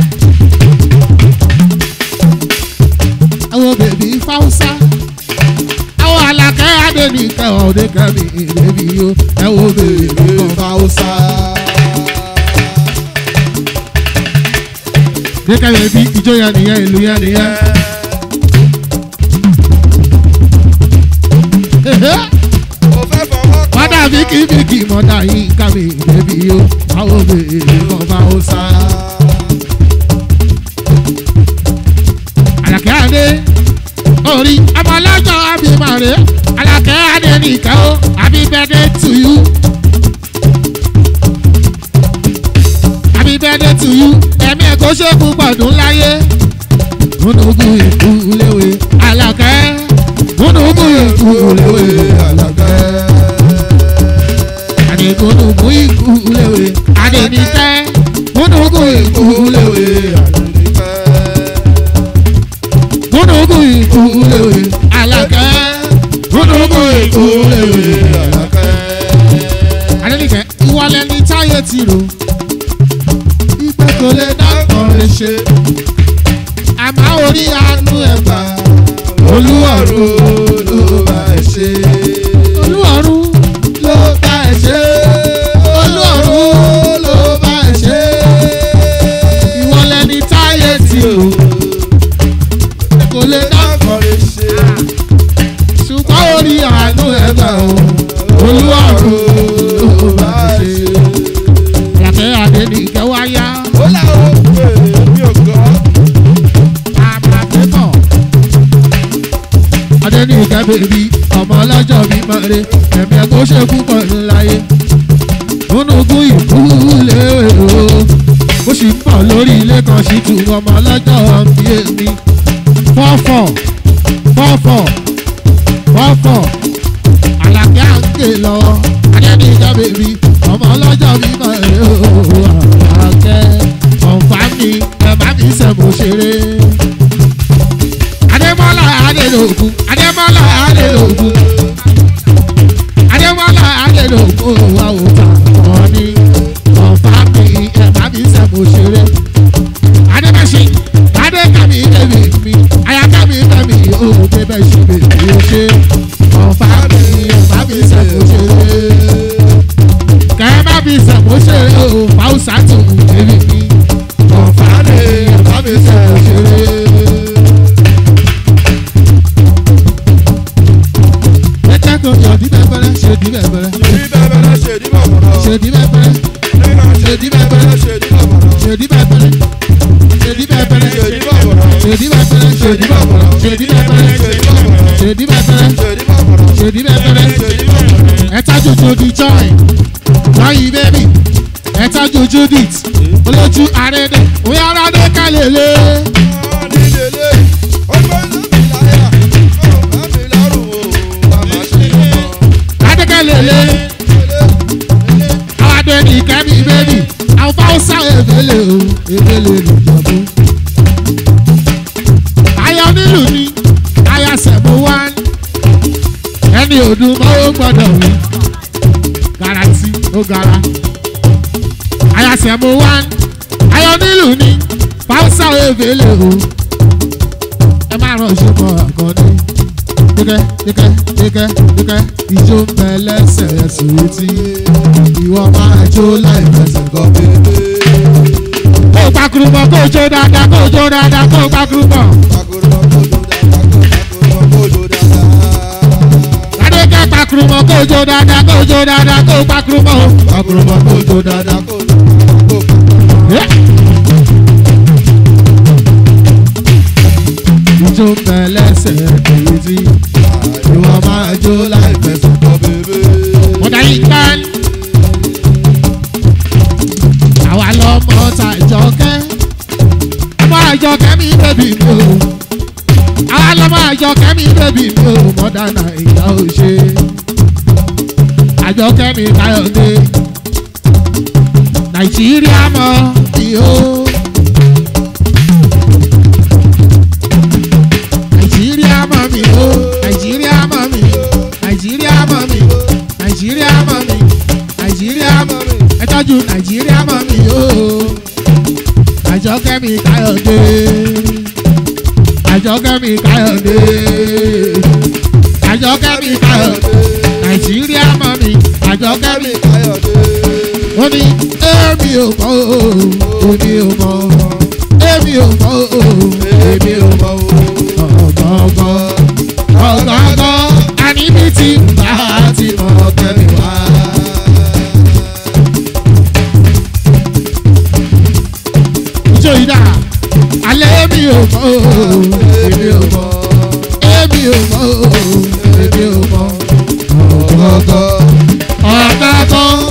àwọn bèbí fáwùsá àwọn alakẹ́ adẹ́nìkẹ́ ọdẹ kámi bèbí yo ẹ̀wọ̀n bèbí fáwùsá. Dẹ́kẹ́ bèbí ìjọ yẹn nìyẹn ìlú yẹn nìyẹn. Ó fẹ́ fọwọ́ kàn Mọ́dà bí kí bí kí mọ́dà yín ká mi bèbí o, àwọn obìnrin kan bá ó sá. Àlàkẹ́ Adé, orí ọmọ ọlọ́jọ́ Abimare, Àlàkẹ́ Adé nìkan ó, happy birthday to you. Happy birthday to you, ẹ̀mí ẹ̀ kó ṣe púpọ̀ dùn láyé. Múnúbù ìkú léwe, Àlàkẹ́. Múnúbù ìkú léwe, Àlàkẹ́ adegunugu ikulewe adenike gunugu ikulewe gunugu ikulewe alakẹ gunugu ikulewe alakẹ. adenike ìwọlẹ̀ ní táyé ti rò ìgbẹ́ kò lè dákọ̀ lè ṣe àmọ́ orí àánú ẹ̀ gbà olúwọ̀rú ló bá ẹ ṣe olúwọ̀rú ló bá ẹ ṣe olúwọ̀rú ló bá ẹ ṣe ìwọlẹ̀ ní táyé tí o kò lè dákọ̀ ṣùgbọ́n orí àánú ẹ̀ gbà o olúwọ̀rú ló bá ẹ ṣe àlàkẹ́ adẹ́nìkẹ́ wáyá àmàpẹ́bọ̀ adẹ́nìkẹ́ bèbí ọmọ ọlọ́jọ́ bí mọ̀rẹ́ ẹ̀mí ẹ̀ kó ṣe púpọ̀ ńláyé múnugún ìkúlé o ó sì ń bọ̀ lórí ilé kan sí tu ọmọ ọlọ́jọ́ bí èmi fọ́fọ̀ fọ́fọ̀ fọ́fọ̀ àlàkẹ́ à ń ké lọ adẹ́nìkẹ́ bèbí ọmọ ọlọ́jọ́ bí mọ̀rẹ́ o àlàkẹ́ ọ̀nfà mi ẹ̀ má mi sẹ̀mú ṣeré. Adémọ́lá Adélògún Adémọ́lá Adélògún Adémọ́lá Adélògún wa ò bá wọn ní ọ̀fà mi ẹ̀ má mi sẹ̀mú ṣeré. Adébẹ̀ṣe Adékàmí bẹ̀mí mi Ayákàmí bẹ̀mí ó bẹ̀bẹ̀ ṣe bèbí ó ṣe ọ̀fà mi ẹ̀ má mi sẹ̀mú ṣeré. Kẹ́ má mi sẹ̀mú ṣeré o Fáwùsà tó bẹ̀mí mi ọ̀fà mi ẹ̀ má mi sẹ̀mú ṣeré. Ẹ̀ka kan yọ̀ dí bẹ́ẹ̀ ṣe dí bẹ́ẹ̀ ṣe dí bẹ́ẹ̀ ṣe dí bẹ́ẹ̀ ṣe dí bẹ́ẹ̀ ṣe dí bẹ́ẹ̀ ṣe dí bẹ́ẹ̀ ṣe dí bẹ́ẹ̀ ṣe dí bẹ́ẹ̀ ṣe dí bẹ́ẹ̀ ṣe dí bẹ́ẹ̀ ẹ̀ta jojo di joy joy baby ẹ̀ta jojo dit olójú àrẹ́dẹ̀ òyà àrẹ́dẹ̀ kálẹ̀lẹ̀ adékẹ́lẹ̀lẹ̀ àwọn adẹ́ni kẹ́mi bẹ́bí àwọn fáwọ́sà ebele o ebele nìjọ̀bú. aya onílù ni aya sẹ̀mú wá ẹni ọdún mọ́wó gbọ́dọ̀ wí garanti ó gara aya sẹ̀mú wá aya onílù ni fáwọsà ebèlè o ẹ má ràn ṣùgbọ́n àkànní díkẹ́ díkẹ́ díkẹ́ díkẹ́ ìjó ń bẹ lẹ́sẹ̀ ẹ̀sùn tí ìwọ máa jó láì fẹsẹ̀ kọ́ bébé. kó o pakuru mọ kó o jó dáadáa kó o jó dáadáa kó o pakuru mọ. Adékẹ́ pakuru mọ kó o jó dáadáa kó o jó dáadáa kó o pakuru mọ. pakuru mọ kó o jó dáadáa. Yeah. ìjó ń bẹ lẹ́sẹ̀ èyí tí ìwọ máa jó láì fẹsẹ̀ kọ́ bébé. wọ́n darí gbán. àwa lọmọ ta ìjọkẹ́ ọmọ àjọkẹ́ mi bẹ́bí mi o àwa lọmọ àjọkẹ́ mi bẹ́bí mi o mọ́dà nàìjíríà ò ṣe àjọkẹ́ mi káyọ̀dé nàìjíríà mọ́ mi o. nàìjíríà mọ̀ mí o nàìjíríà mọ̀ mí nàìjíríà mọ̀ mí nàìjíríà mọ̀ mí nàìjíríà mọ̀ mí ẹ tọ́jú nàìjíríà mọ̀ mí o àjọkẹ́ mi káyọ̀dé àjọkẹ́ mi káyọ̀dé àjọkẹ́ mi káyọ̀dé nàìjíríà mọ̀ mí àjọkẹ́ mi ó ní èmi ò mọ̀ o èmi ò mọ̀ èmi ò mọ̀ o èmi ò mọ̀ o ọ̀gọ̀ọ̀gọ̀ ọ̀gọ̀ọ̀gọ̀ àníbi tí bá ti mọ̀ kẹ́mi wá. Ìjọ ìdá alẹ́ mi ò mọ̀ o èmi ò mọ̀ èmi ò mọ̀ o èmi ò mọ̀ ọ̀gọ̀ọ̀gọ̀ ọ̀gọ̀ọ̀gọ̀